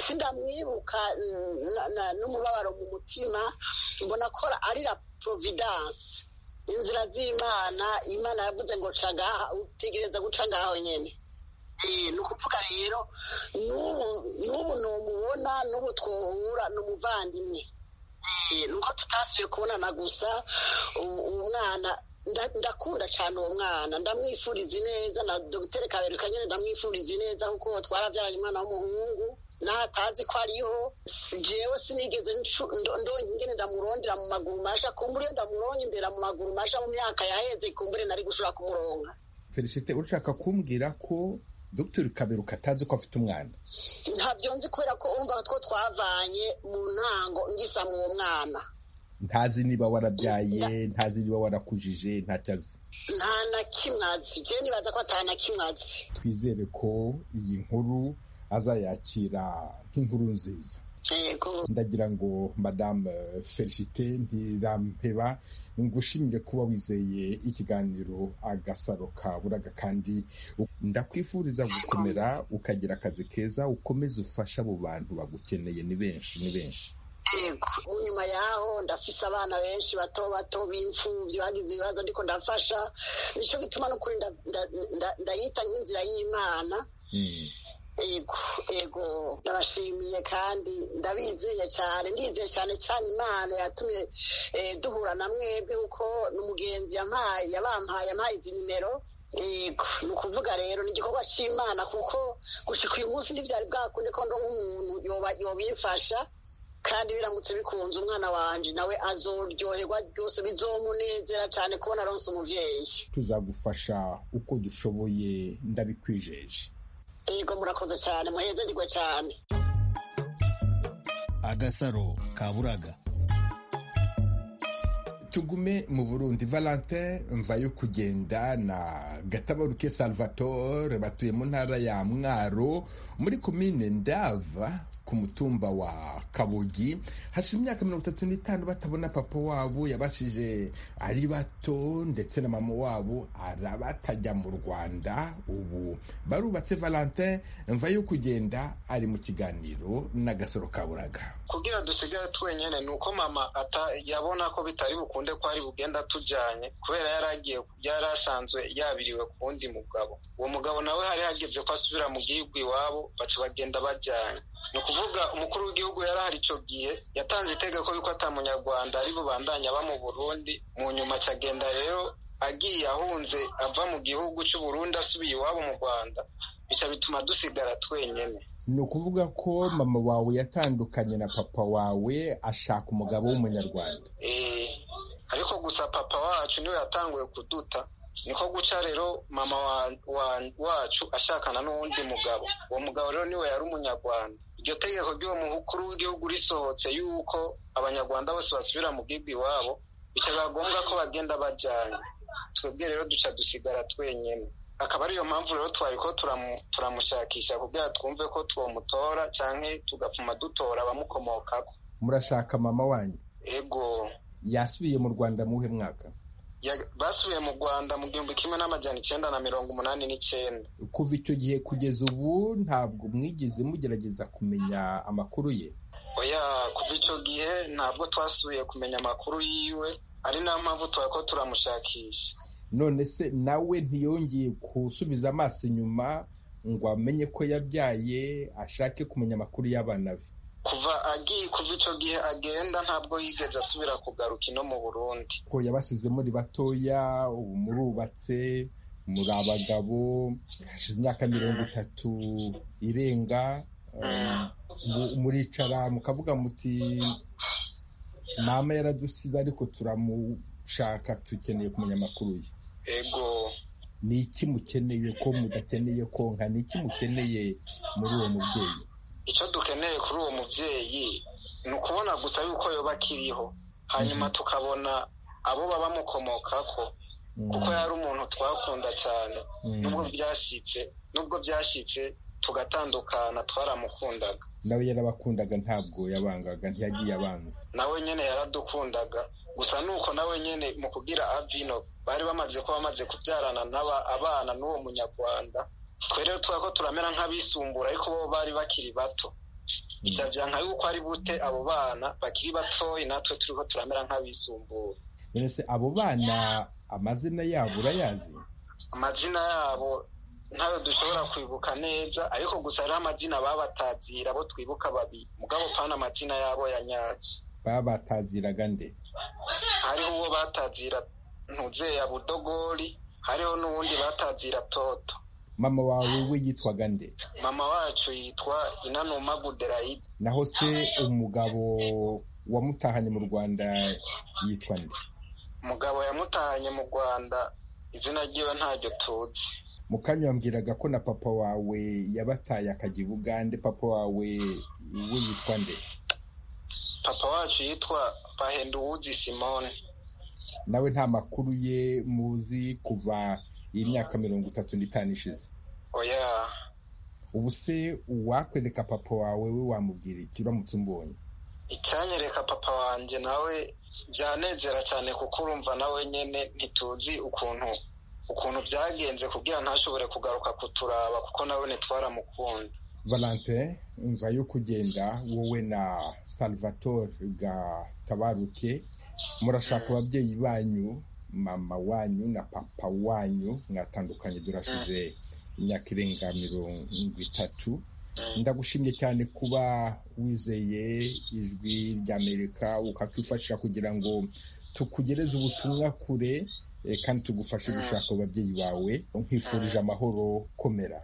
sindamwibuka n'umubabaro mu mutima mbona ko ari la providence inzira z'imana imana yavuze ngo ca ngaha utegereza guca ngaho nyine ni ukuvuga rero n'ubu numubona n'ubu twohura ni umuvandimwe nuko tutasubiye kubonana gusa umwana ndakunda cyane uwo mwana ndamwifuriza ineza na dogiteri kaberuka nyine ndamwifuriza ineza kuko twarabyaranye umwana w'umuhungu naho atazi ko ariho jewe sinigeze ndonye ingene ndamurondera mu maguru masha kumbure iyo ndamuronye ndera mu maguru masha mu myaka yaheze kumbure nari gushobora kumuronga felicite ushaka kumbwira ko dr kaberuka atazi ko afite umwana ntabyo nzi kubera ko umva two twavanye mu ntango ngisa mu mwana ntazi niba warabyaye ntazi niba warakujije ntacyo azi nta na kimwe azi njyewe nibaza ko atana kimwe azi twizere ko iyi nkuru azayakira nk'inkuru nziza ndagira ngo madamu felicite ntirampeba ngushimire kuba wizeye ikiganiro agasaro ka buraga kandi ndakwifuriza gukomera ukagira akazi keza ukomeze ufasha abo bantu bagukeneye ni benshi ni benshi nyuma yaho ndafise abana benshi bato bato b'imfubyi bagize ibibazo ariko ndafasha nicyo gituma n'ukuri ndayita nk'inzira y'imana ego ego ndabashimiye kandi ndabizeye cyane ndizeye cyane cyane imana yatumye duhura na mwebwe kuko ni umugenzi yabampaye amaye izi nimero yego ni ukuvuga rero ni igikorwa cy'imana kuko gushyika uyu munsi ntibyari bwakunde ko nk'umuntu yobimfasha kandi biramutse bikunze umwana wanjye nawe azoryoherwa byose bizomunezera cyane kubona aronse umubyeyi tuzagufasha uko dushoboye ndabikwijeje yego murakoze cyane muhezagirwe cyane agasaro kaburaga tugume mu burundi valentin mvayo kugenda na gatabaruke salvatore batuye mu ntara ya mwaro muri komine ndava ku mutumba wa kabogi hashize imyaka mirongo itatu n'itanu batabona papa wabo yabashije ari bato ndetse na mama wabo arabatajya mu rwanda ubu barubatse valentin mvayo kugenda ari mu kiganiro n'agasoro kaburaga kugira dusigare twenyine ni uko mama yabona ko bitari bukuru bukunde ko ari bugenda tujyanye kubera yari agiye yari asanzwe yabiriwe ku wundi mugabo uwo mugabo nawe hari hageze ko asubira mu gihugu iwabo baca bagenda bajyanye ni ukuvuga umukuru w'igihugu yari ahari icyo gihe yatanze itegeko y'uko atamunyarwanda ari bubandanya aba mu burundi mu nyuma cyagenda rero agiye ahunze ava mu gihugu cy'uburundi asubiye iwabo mu rwanda bica bituma dusigara twenyine ni ukuvuga ko mama wawe yatandukanye na papa wawe ashaka umugabo w'umunyarwanda ariko gusa papa wacu niwe yatanguye kuduta niko guca rero mama wacu ashakana n'uwundi mugabo uwo mugabo rero niwe yari umunyarwanda iryo tegeko ry'uwo mukuru w'igihugu risohotse yuko abanyarwanda bose basubira mu gihugu iwabo bikaba ngombwa ko bagenda bajyanye twebwe rero duca dusigara twenyine akaba ariyo mpamvu rero twari ko turamushakisha kugira twumve ko twamutora cyangwa tugapfuma dutora abamukomokaho murashaka mama wanyu yego yasubiye mu rwanda muhe mwaka basubiye mu rwanda mu gihumbi kimwe n'amajyana icyenda na mirongo umunani n'icyenda kuva icyo gihe kugeza ubu ntabwo mwigeze mugerageza kumenya amakuru ye oya kuva icyo gihe ntabwo twasubiye kumenya amakuru yiwe ari nayo mpamvu twari ko turamushakisha none se nawe ntiyongeye gusubiza amaso inyuma ngo amenye ko yabyaye ashake kumenya amakuru y'abana be kuva agiye kuva icyo gihe agenda ntabwo yigeze asubira kugaruka ino mu burundi ko yabasize muri batoya ubu murubatse muri abagabo hashize imyaka mirongo itatu irenga muricara mukavuga muti mama yaradusize ariko turamushaka dukeneye kumenya amakuru ye ego ni iki mukeneye ko mudakeneye konka ni iki mukeneye muri uwo mubyeyi icyo dukeneye kuri uwo mubyeyi ni ukubona gusa yuko yoba akiriho hanyuma tukabona abo babamukomoka ko kuko yari umuntu twakunda cyane nubwo byashyitse nubwo byashyitse tugatandukana twaramukundaga nawe yarabakundaga ntabwo yabangaga ntiyagiye abanza nawe nyine yaradukundaga gusa ni uko nawe nyine mu kugira abino bari bamaze kuba bamaze kubyarana n'aba abana n'uwo munyarwanda twere tuba ko turamera nk'abisumbura ariko bo bari bakiri bato byabya nka yuko ari bute abo bana bakiri batoya natwe turi ko turamera nk'abisumbura mbese abo bana amazina yabo urayazi amazina yabo ntayo dushobora kwibuka neza ariko gusa hariho amazina babatazira abo twibuka babiri mugabo pana amazina yabo ya nyacyo babataziraga nde hariho uwo batazira ntuzeya budogori hariho n'uwundi batazira toto mama wawe we yitwaga nde mama wacu yitwa inanuma guderayidi naho se umugabo wamutahanye mu rwanda yitwa nde umugabo yamutahanye mu rwanda izina ryiwe ntaryo tuzi mukanya wambwiraga ko na papa wawe yabataye akajya i bugande papa wawe we yitwa nde papa wacu yitwa bahenduwuzi simone nawe nta makuru ye muzi kuva iyi myaka mirongo itatu n'itanu ishize oya ubu se uwakwereka papa wawe we wamubwira iki uramutse umbonye icyanyereka papa wanjye nawe byanezera cyane kuko urumva nawe nyine ntituzi ukuntu ukuntu byagenze kugira ntashobore kugaruka kuturaba kuko nawe ntitwaramukunda valante mva yo kugenda wowe na salvatore gatabaruke murashaka ababyeyi banyu mama wanyu na papa wanyu mwatandukanye durashize imyaka irenga mirongo itatu ndagushimye cyane kuba wizeye ijwi ry'amerika ukakwifashisha kugira ngo tukugereze ubutumwa kure kandi tugufashe gushaka ababyeyi bawe nkwifurije amahoro komera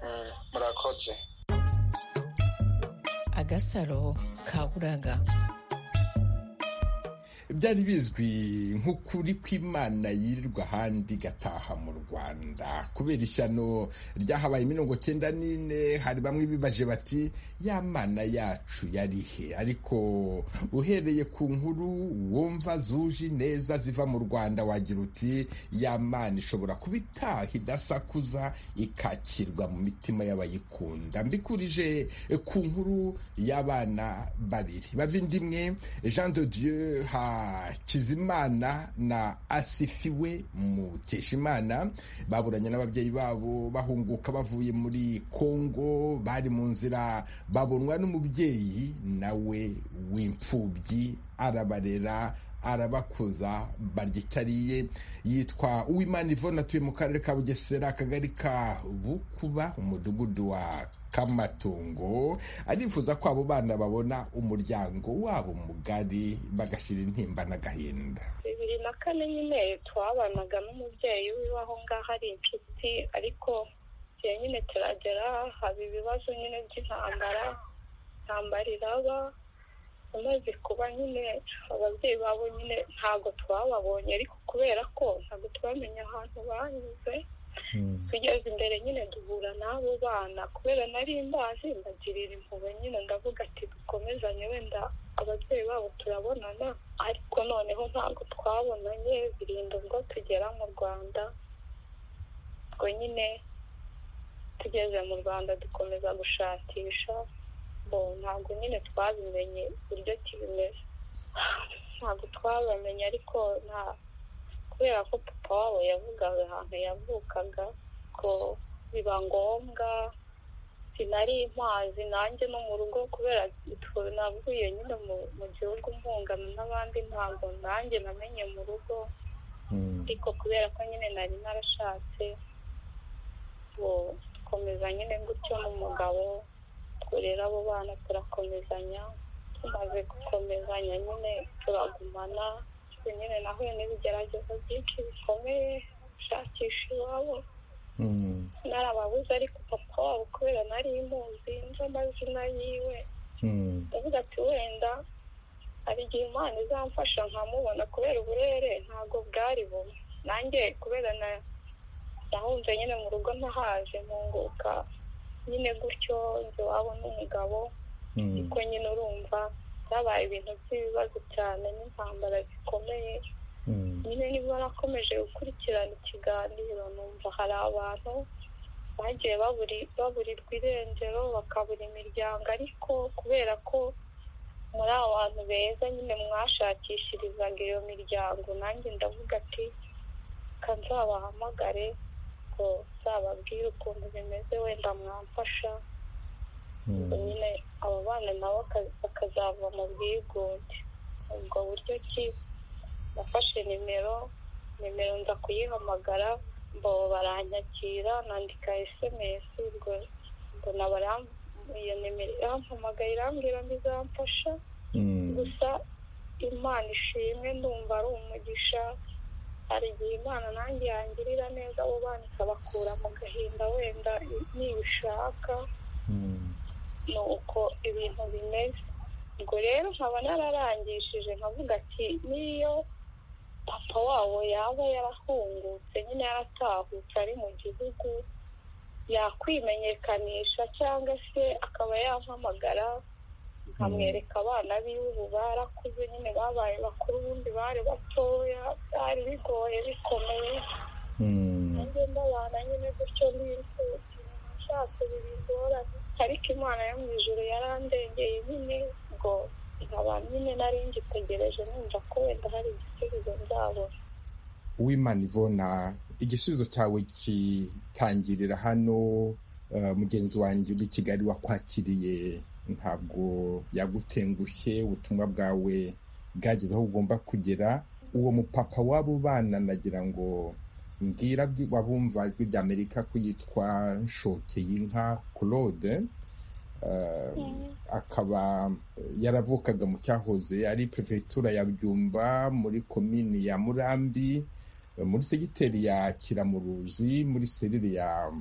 murakoze agasaro kaburaga byari bizwi nk'ukuri kw'imana yirirwa ahandi gataha mu rwanda kubera ishyano ryahabaye imirongo cyenda n'ine hari bamwe bibaje bati ya mana yacu yari he ariko uhereye ku nkuru wumva zuje neza ziva mu rwanda wagira uti ya mana ishobora kuba itaha idasakuza ikakirwa mu mitima y'abayikunda mbikurije ku nkuru y'abana babiri bavindimwe jean de dieu ha kizimana na asifiwe mukeshimana baburanye n'ababyeyi babo bahunguka bavuye muri kongo bari mu nzira babonwa n'umubyeyi nawe w'imfubyi arabarera arabakuza barya yitwa uwimana ivone atuye mu karere ka bugesera akagari ka bukuba umudugudu wa kamatungo arifuza ko abo bana babona umuryango wabo mugari bagashyira intimba n'agahinda bibiri na kane nyine twabanaga n'umubyeyi wiwe aho ngaho ari inshuti ariko igihe nyine turagera haba ibibazo nyine by'intambara intambara iraba umaze kuba nyine ababyeyi babo nyine ntabwo twababonye ariko kubera ko ntabwo tubamenya ahantu banyuze tugeze imbere nyine duhura n'abo bana kubera nari mbazi mbagirira impuhwe nyine ndavuga ati dukomezanye wenda ababyeyi babo turabonana ariko noneho ntabwo twabonanye birinda ubwo tugera mu rwanda ubwo nyine tugeze mu rwanda dukomeza gushakisha ntabwo nyine twabimenye uburyo kibimeze ntabwo twabamenye ariko nta kubera ko papa wabo yavugaga ahantu yavukaga ko biba ngombwa sinari mpazi nanjye no mu rugo kubera navuye nyine mu gihugu mpungana n'abandi ntabwo nanjye namenye mu rugo ariko kubera ko nyine nari narashatse dukomeza nyine gutyo n'umugabo kurera abo bana turakomezanya tumaze gukomezanya nyine turagumana nyine nahuye n'ibigeragezo byinshi bikomeye gushakisha iwabo narababuze ariko papa wabo kubera nari muzi nzi amazina yiwe ndavuga ati wenda hari igihe imana izamfasha nkamubona kubera uburere ntabwo bwari bumwe nanjye kubera na nahunze nyine mu rugo ntahaje ntunguka nyine gutyo nzi iwabo n'umugabo ariko nyine urumva byabaye ibintu by'ibibazo cyane n'intambara zikomeye nyine niba nakomeje gukurikirana ikiganiro numva hari abantu bagiye baburirwa irengero bakabura imiryango ariko kubera ko muri abo bantu beza nyine mwashakishirizaga iyo miryango nanjye ndavuga ati nzabahamagare ngo nzababwire ukuntu bimeze wenda mwamfasha nyine abo bana nabo bakazava mu bwigunge ubwo buryo ki nafashe nimero nimero nza kuyihamagara ngo baranyakira nandika esemesi ubwo mbona iyo nimero irampamagaye irambwira ngo izamfasha gusa imana ishimwe ndumva ari umugisha hari igihe imana nanjye yangirira neza abo bana ikabakura mu gahinda wenda nibishaka ni uko ibintu bimeze ubwo rero nkaba nararangishije nkavuga ati n'iyo papa wabo yaba yarahungutse nyine yaratahutse ari mu gihugu yakwimenyekanisha cyangwa se akaba yampamagara nkamwereka abana biwe ubu barakuze nyine babaye bakuru ubundi bari batoya byari bigoye bikomeye nanjye ndabana nyine gutyo n'inzuki nashatse bibigoranye ariko imana yo mu ijoro yarandengeye nyine ngo nkaba nyine nari ngitegereje numva ko wenda hari igisubizo nzabona w'imana ivona igisubizo cyawe gitangirira hano mugenzi wanjye uri kigali wakwakiriye ntabwo yagutengushye ubutumwa bwawe bwageze aho ugomba kugera uwo mupapa w'abo bana nagira ngo mbwira wabumva ijwi rya amerika ko yitwa nshokeyinka claude akaba yaravukaga mu cyahoze ari perefegitura ya byumba muri komini ya murambi muri segiteri ya kiramuruzi muri serire ya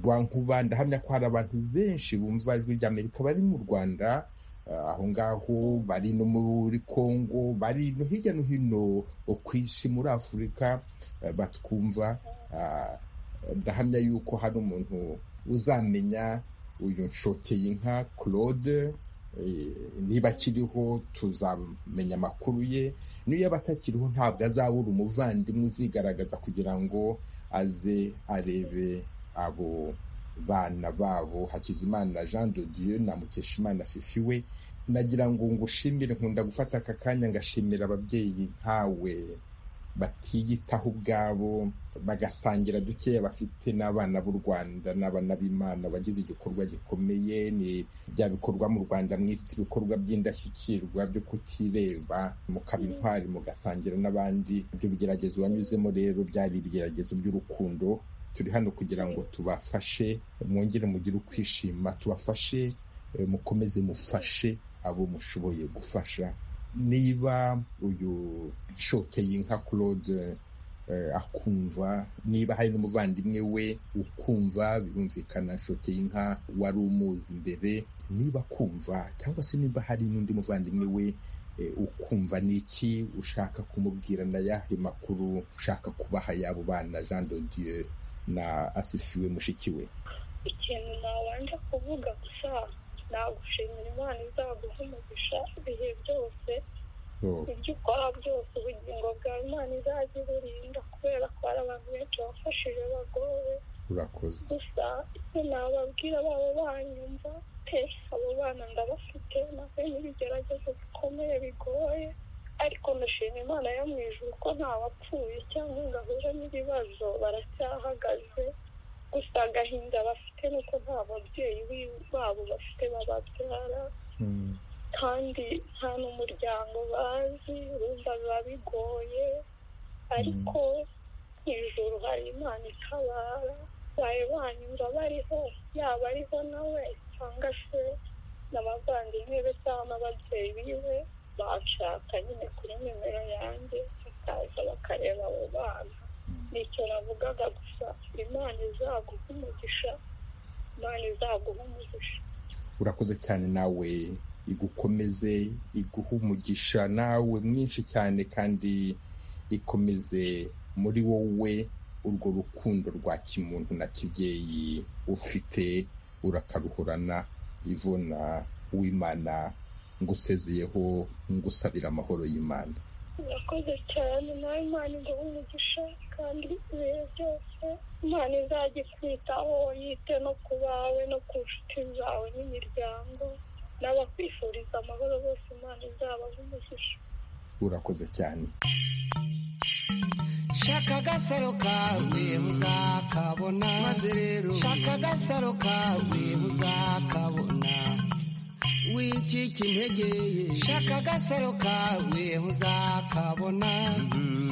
rwankuba ndahamya ko hari abantu benshi bumva ijwi ry'amerika bari mu rwanda aho ngaho bari no muri congo bari no hirya no hino ku isi muri afurika batwumva ndahamya yuko hari umuntu uzamenya uyu nshokeye inka claude niba akiriho tuzamenya amakuru ye n'iyo yaba atakiriho ntabwo azabura umuvandimwe uzigaragaza kugira ngo aze arebe abo bana babo hakizimana jean de dieu na mukeshimana sifiwe nagira ngo ngushimire nkunda gufata aka kanya ngashimira ababyeyi nkawe batiyitaho ubwabo bagasangira dukeya bafite n'abana b'u rwanda n'abana b'imana bagize igikorwa gikomeye ni bya bikorwa mu rwanda mwita ibikorwa by'indashyikirwa byo kutireba mukaba intwari mugasangira n'abandi ibyo bigeragezo wanyuzemo rero byari ibigeragezo by'urukundo turi hano kugira ngo tubafashe mwongere mugire ukwishima tubafashe mukomeze mufashe abo mushoboye gufasha niba uyu nshokeye inka claude akumva niba hari n'umuvandimwe we ukumva birumvikana nshokeye inka wari umuzi imbere niba akumva cyangwa se niba hari n'undi muvandimwe we ukumva ni iki ushaka kumubwira na yahe makuru ushaka kubaha y'abo bana jean de dieu na asifiwe mushiki we ikintu nabanje kuvuga gusa nagushimira imana izaguha umugisha ibihe byose ibyo ukora byose ubugingo bwawe imana izajya iburinda kubera ko hari abantu benshi bafashije bagowe urakoze gusa icyo nababwira baba banyumva pe abo bana ndabafite nahuye n'ibigeragezo bikomeye bigoye ariko ndashima imana yo mu ijoro ko nta bapfuye cyangwa ngo ahure n'ibibazo baracyahagaze gusa agahinda bafite ni uko nta babyeyi babo bafite bababyara kandi nta n'umuryango bazi urumva biba bigoye ariko mu ijoro hari imana itabara baye banyura bariho yaba ariho nawe cyangwa se n'abavandimwe be cyangwa n'ababyeyi biwe bashaka nyine kuri nimero yanjye bakaza bakareba abo bana nicyo navugaga gusa imana izaguha umugisha imana izaguha umugisha urakoze cyane nawe igukomeze iguhe umugisha nawe mwinshi cyane kandi ikomeze muri wowe urwo rukundo rwa kimuntu na kibyeyi ufite urakaruhorana ivuna w'imana ngusezeyeho ngusabira amahoro y'imana urakoze cyane nawe imana iguha umugisha kandi ibihe byose imana izajya ikwitaho yite no ku bawe no ku nshuti zawe n'imiryango n'abakwifuriza amahoro bose imana izabaha umugisha urakoze cyane shaka agasaro kawe muzakabona maze rero shaka agasaro kawe muzakabona wicika intege shaka agasaro kawe muzakabona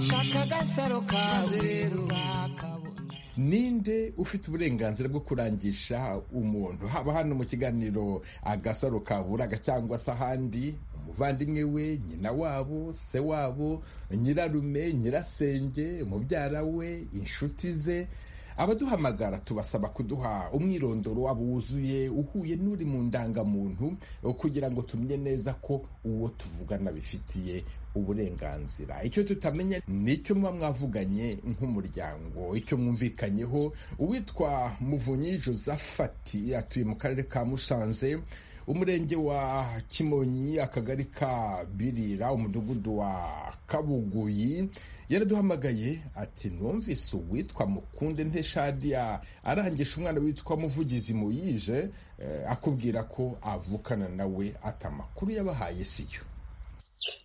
shaka agasaro kawe rero uzakabona ninde ufite uburenganzira bwo kurangisha umuntu haba hano mu kiganiro agasaro kaburaga cyangwa se ahandi umuvandimwe we nyina wabo se wabo nyirarume nyirasenge mubyara we inshuti ze abaduhamagara tubasaba kuduha umwirondoro wabo wuzuye uhuye n'uri mu ndangamuntu kugira ngo tumenye neza ko uwo tuvugana bifitiye uburenganzira icyo tutamenya nicyo muba mwavuganye nk'umuryango icyo mwumvikanyeho uwitwa muvunyi josephati atuye mu karere ka musanze umurenge wa kimonyi akagari ka birira umudugudu wa kabuguyi yaraduhamagaye ati numvise uwitwa mukunde nteshadiya arangisha umwana witwa muvugizi muyije akubwira ko avukana nawe ati amakuru yabahaye siyo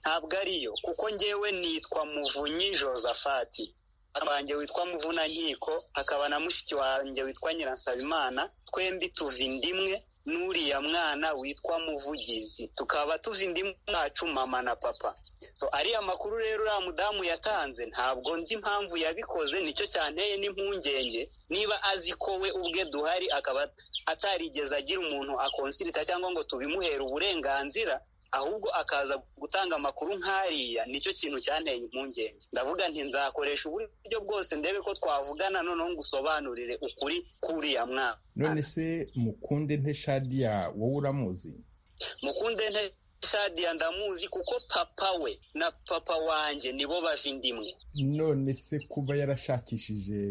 ntabwo ariyo kuko ngewe nitwa muvunyi josafati abanjye witwa muvunankiko hakaba na mushiki wanjye witwa nyirasabimana twembi tuva indimwe n'uriya mwana witwa muvugizi tukaba tuva indimu mwacu mama na papa so ariya makuru rero uriya mudamu yatanze ntabwo nzi impamvu yabikoze nicyo cyanteye n'impungenge niba azi ko we ubwe duhari akaba atarigeze agira umuntu akonsirita cyangwa ngo tubimuhere uburenganzira ahubwo akaza gutanga amakuru nk'ariya nicyo kintu cyanteye impungenge ndavuga nti nzakoresha uburyo bwose ndebe ko twavugana noneho ngusobanurire ukuri k'uriya mwana none se mukunde nteshadiya wowe uramuzi mukunde nteshadiya ndamuzi kuko papa we na papa wanjye nibo bava indimwe none se kuba yarashakishije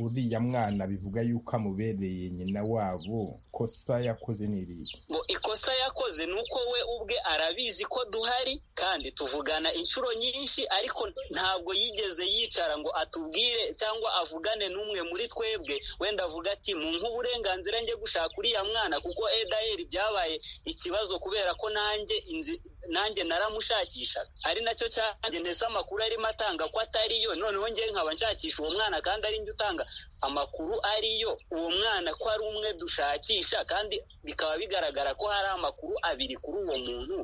uriya mwana bivuga yuko amubereye nyina wabo kosa yakoze n'iriya ngo ikosa yakoze ni uko we ubwe arabizi ko duhari kandi tuvugana inshuro nyinshi ariko ntabwo yigeze yicara ngo atubwire cyangwa avugane n'umwe muri twebwe wenda avuga ati mumpe uburenganzira njye gushaka uriya mwana kuko edayeri byabaye ikibazo kubera ko nanjye inzi nanjye naramushakisha ari nacyo cyanjye ndetse amakuru arimo atanga ko atariyo noneho ngewe nkaba nshakisha uwo mwana kandi ari njye utanga amakuru ariyo uwo mwana ko ari umwe dushakisha kandi bikaba bigaragara ko hari amakuru abiri kuri uwo muntu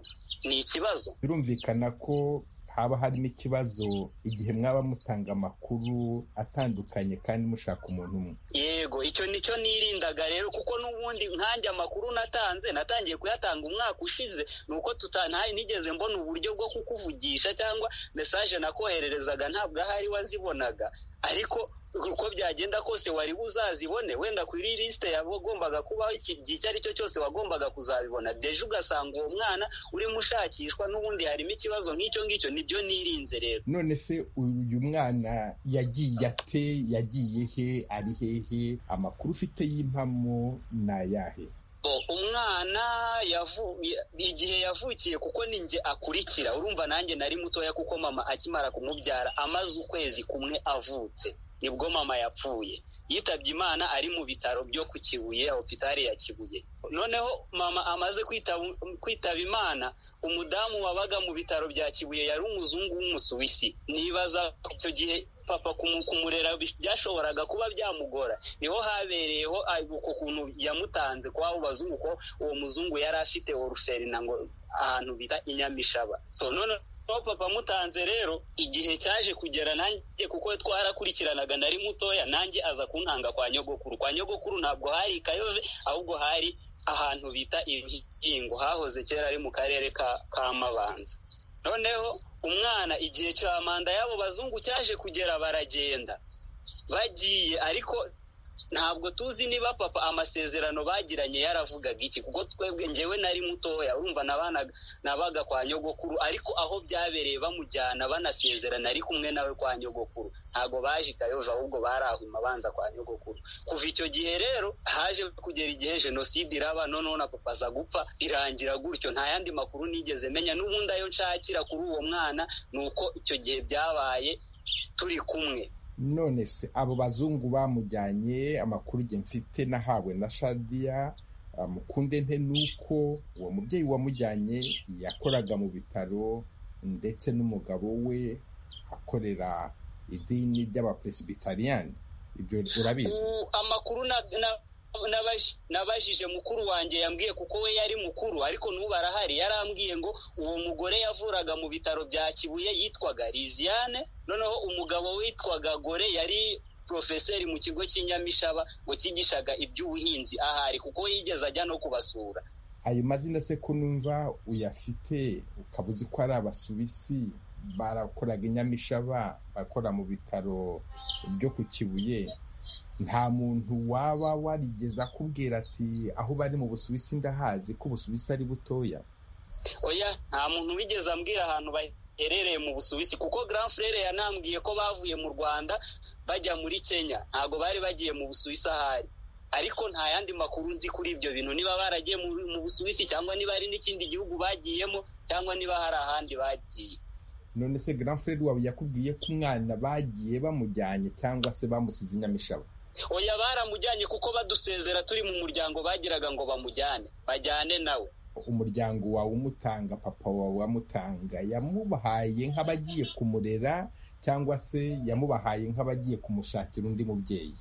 ni ikibazo birumvikana ko haba harimo ikibazo igihe mwaba mutanga amakuru atandukanye kandi mushaka umuntu umwe yego icyo nicyo nirindaga rero kuko n'ubundi nkanjye amakuru natanze natangiye kuyatanga umwaka ushize ni uko tutantaye nigeze mbona uburyo bwo kukuvugisha cyangwa mesaje nakohererezaga ntabwo ahari wazibonaga ariko uko byagenda kose wari buzazibone wenda kuri lisite yagombaga kubaho igihe icyo ari cyo cyose wagombaga kuzabibona deje ugasanga uwo mwana urimo ushakishwa n'ubundi harimo ikibazo nk'icyo ngicyo nibyo nirinze rero none se uyu mwana yagiye ate yagiye he ari hehe amakuru ufite y'impamo ni ayahe umwana igihe yavukiye kuko ni njye akurikira urumva nanjye nari mutoya kuko mama akimara kumubyara amaze ukwezi kumwe avutse nibwo mama yapfuye yitabye imana ari mu bitaro byo ku kibuye opitari ya kibuye noneho mama amaze kwitaba imana umudamu wabaga mu bitaro bya kibuye yari umuzungu w'umusuwisi nibaza icyo gihe papa kumurera byashoboraga kuba byamugora niho habereyeho uko kuntu yamutanze kw'abo bazungu ko uwo muzungu yari afite oruferina ngo ahantu bita inyamishaba so none aho papa amutanze rero igihe cyaje kugera nanjye kuko twarakurikiranaga nari mutoya nanjye aza kuntanga kwa nyogokuru kwa nyogokuru ntabwo hari ikayove ahubwo hari ahantu bita impingo hahoze kera ari mu karere ka mabanza noneho umwana igihe cya manda y'abo bazungu cyaje kugera baragenda bagiye ariko ntabwo tuzi niba papa amasezerano bagiranye yaravugaga iki kuko twebwe ngewe nari mutoya urumva nabaga kwa nyogokuru ariko aho byabereye bamujyana banasezerana ari kumwe nawe kwa nyogokuru ntabwo baje ikayoje ahubwo barahuma banza kwa nyogokuru kuva icyo gihe rero haje kugera igihe jenoside iraba noneho na papa aza gupfa irangira gutyo nta yandi makuru nigeze menya n'ubundi ayo nshakira kuri uwo mwana ni uko icyo gihe byabaye turi kumwe none se abo bazungu bamujyanye amakuru igihe mfite nahawe na shadiya mukunde nte nuko uwo mubyeyi wamujyanye yakoraga mu bitaro ndetse n'umugabo we akorera idini ry'abaperesibitariyani ibyo urabizi amakuru nabajije mukuru wanjye yambwiye kuko we yari mukuru ariko n'ubu arahari yarambwiye ngo uwo mugore yavuraga mu bitaro bya kibuye yitwaga Liziane noneho umugabo witwaga gore yari porofeseri mu kigo cy'inyamishaba ngo cyigishaga iby'ubuhinzi ahari kuko yigeze ajya no kubasura ayo mazina se ko numva uyafite ukaba uzi ko ari abasuwisi barakoraga inyamishaba bakora mu bitaro byo ku kibuye nta muntu waba warigeze akubwira ati aho bari mu busuwisi ndahazi ko ubusuwisi ari butoya oya nta muntu wigeze ambwira ahantu baherereye mu busuwisi kuko grand frere yanambwiye ko bavuye mu rwanda bajya muri kenya ntabwo bari bagiye mu busuwisi ahari ariko nta yandi makuru nzi kuri ibyo bintu niba baragiye mu busuwisi cyangwa niba hari n'ikindi gihugu bagiyemo cyangwa niba hari ahandi bagiye none se grand frere wawe yakubwiye ko umwana bagiye bamujyanye cyangwa se bamusize inyamishaba oya baramujyanye kuko badusezera turi mu muryango bagiraga ngo bamujyane bajyane nawe umuryango wawe umutanga papa wawe wamutanga yamubahaye nk'abagiye kumurera cyangwa se yamubahaye nk'abagiye kumushakira undi mubyeyi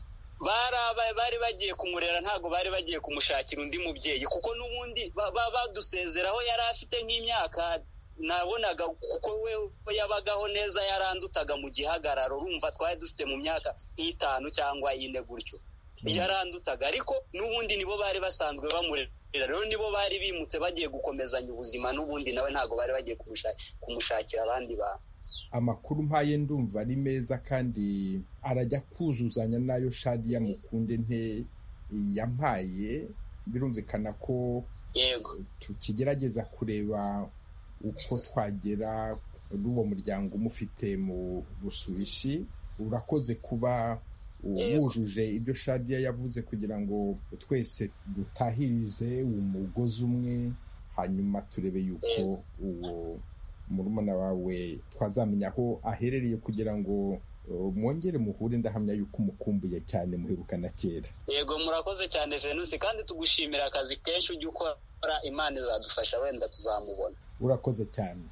bari bagiye kumurera ntabwo bari bagiye kumushakira undi mubyeyi kuko n'ubundi badusezeraho yari afite nk'imyaka nabonaga kuko we yabagaho neza yarandutaga mu gihagararo urumva twari dufite mu myaka nk'itanu cyangwa ine gutyo yarandutaga ariko n'ubundi nibo bari basanzwe bamurera rero nibo bari bimutse bagiye gukomezanya ubuzima n'ubundi nawe ntabwo bari bagiye kumushakira abandi bantu amakuru mpaye ndumva ari meza kandi arajya kuzuzanya n'ayo shadiya mukunde nte yampaye birumvikana ko tukigerageza kureba uko twagera n'uwo muryango umufite mu busubishi urakoze kuba wujuje ibyo shadiya yavuze kugira ngo twese dutahirize umugozi umwe hanyuma turebe yuko uwo murumuna wawe twazamenya aho aherereye kugira ngo mwongere muhure ndahamya yuko umukumbuye cyane muheruka na kera yego murakoze cyane venusi kandi tugushimira akazi kenshi ujya ukora imana izadufasha wenda tuzamubona urakoze cyane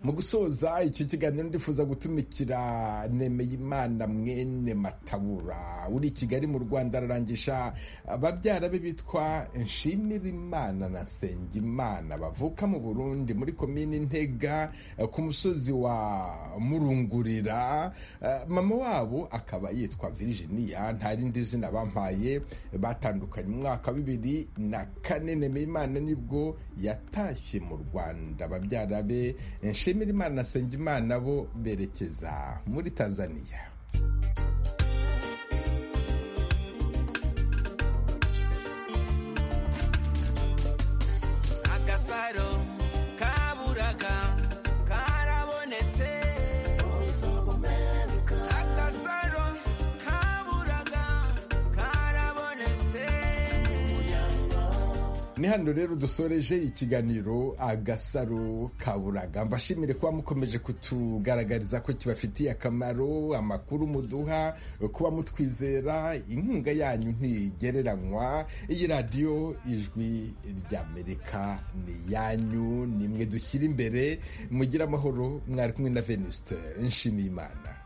mu gusoza iki kiganiro ndifuza gutumikira nemeyimana mwene matabura uri i kigali mu rwanda ararangisha babyara be bitwa nshimira imana na nsengimana bavuka mu burundi muri komini ntega ku musozi wa murungurira mama wabo akaba yitwa virginia nta rindi zina bampaye batandukanye umwaka bibiri na kane nemeyimana nibwo yatashye mu rwanda babyara be Nshimirimana na Nsengimana bo berekeza muri Tanzania agasaro kaburaga karabonetse agasaro kaburaga karabonetse ni hano rero dusoreje ikiganiro agasaro kaburaga mbashimire kuba mukomeje kutugaragariza ko kibafitiye akamaro amakuru muduha kuba mutwizera inkunga yanyu ntigereranywa iyi radiyo ijwi ry'amerika ni iyanyu nimwe dushyira imbere mugire amahoro mwari kumwe na venuste nshimiyimana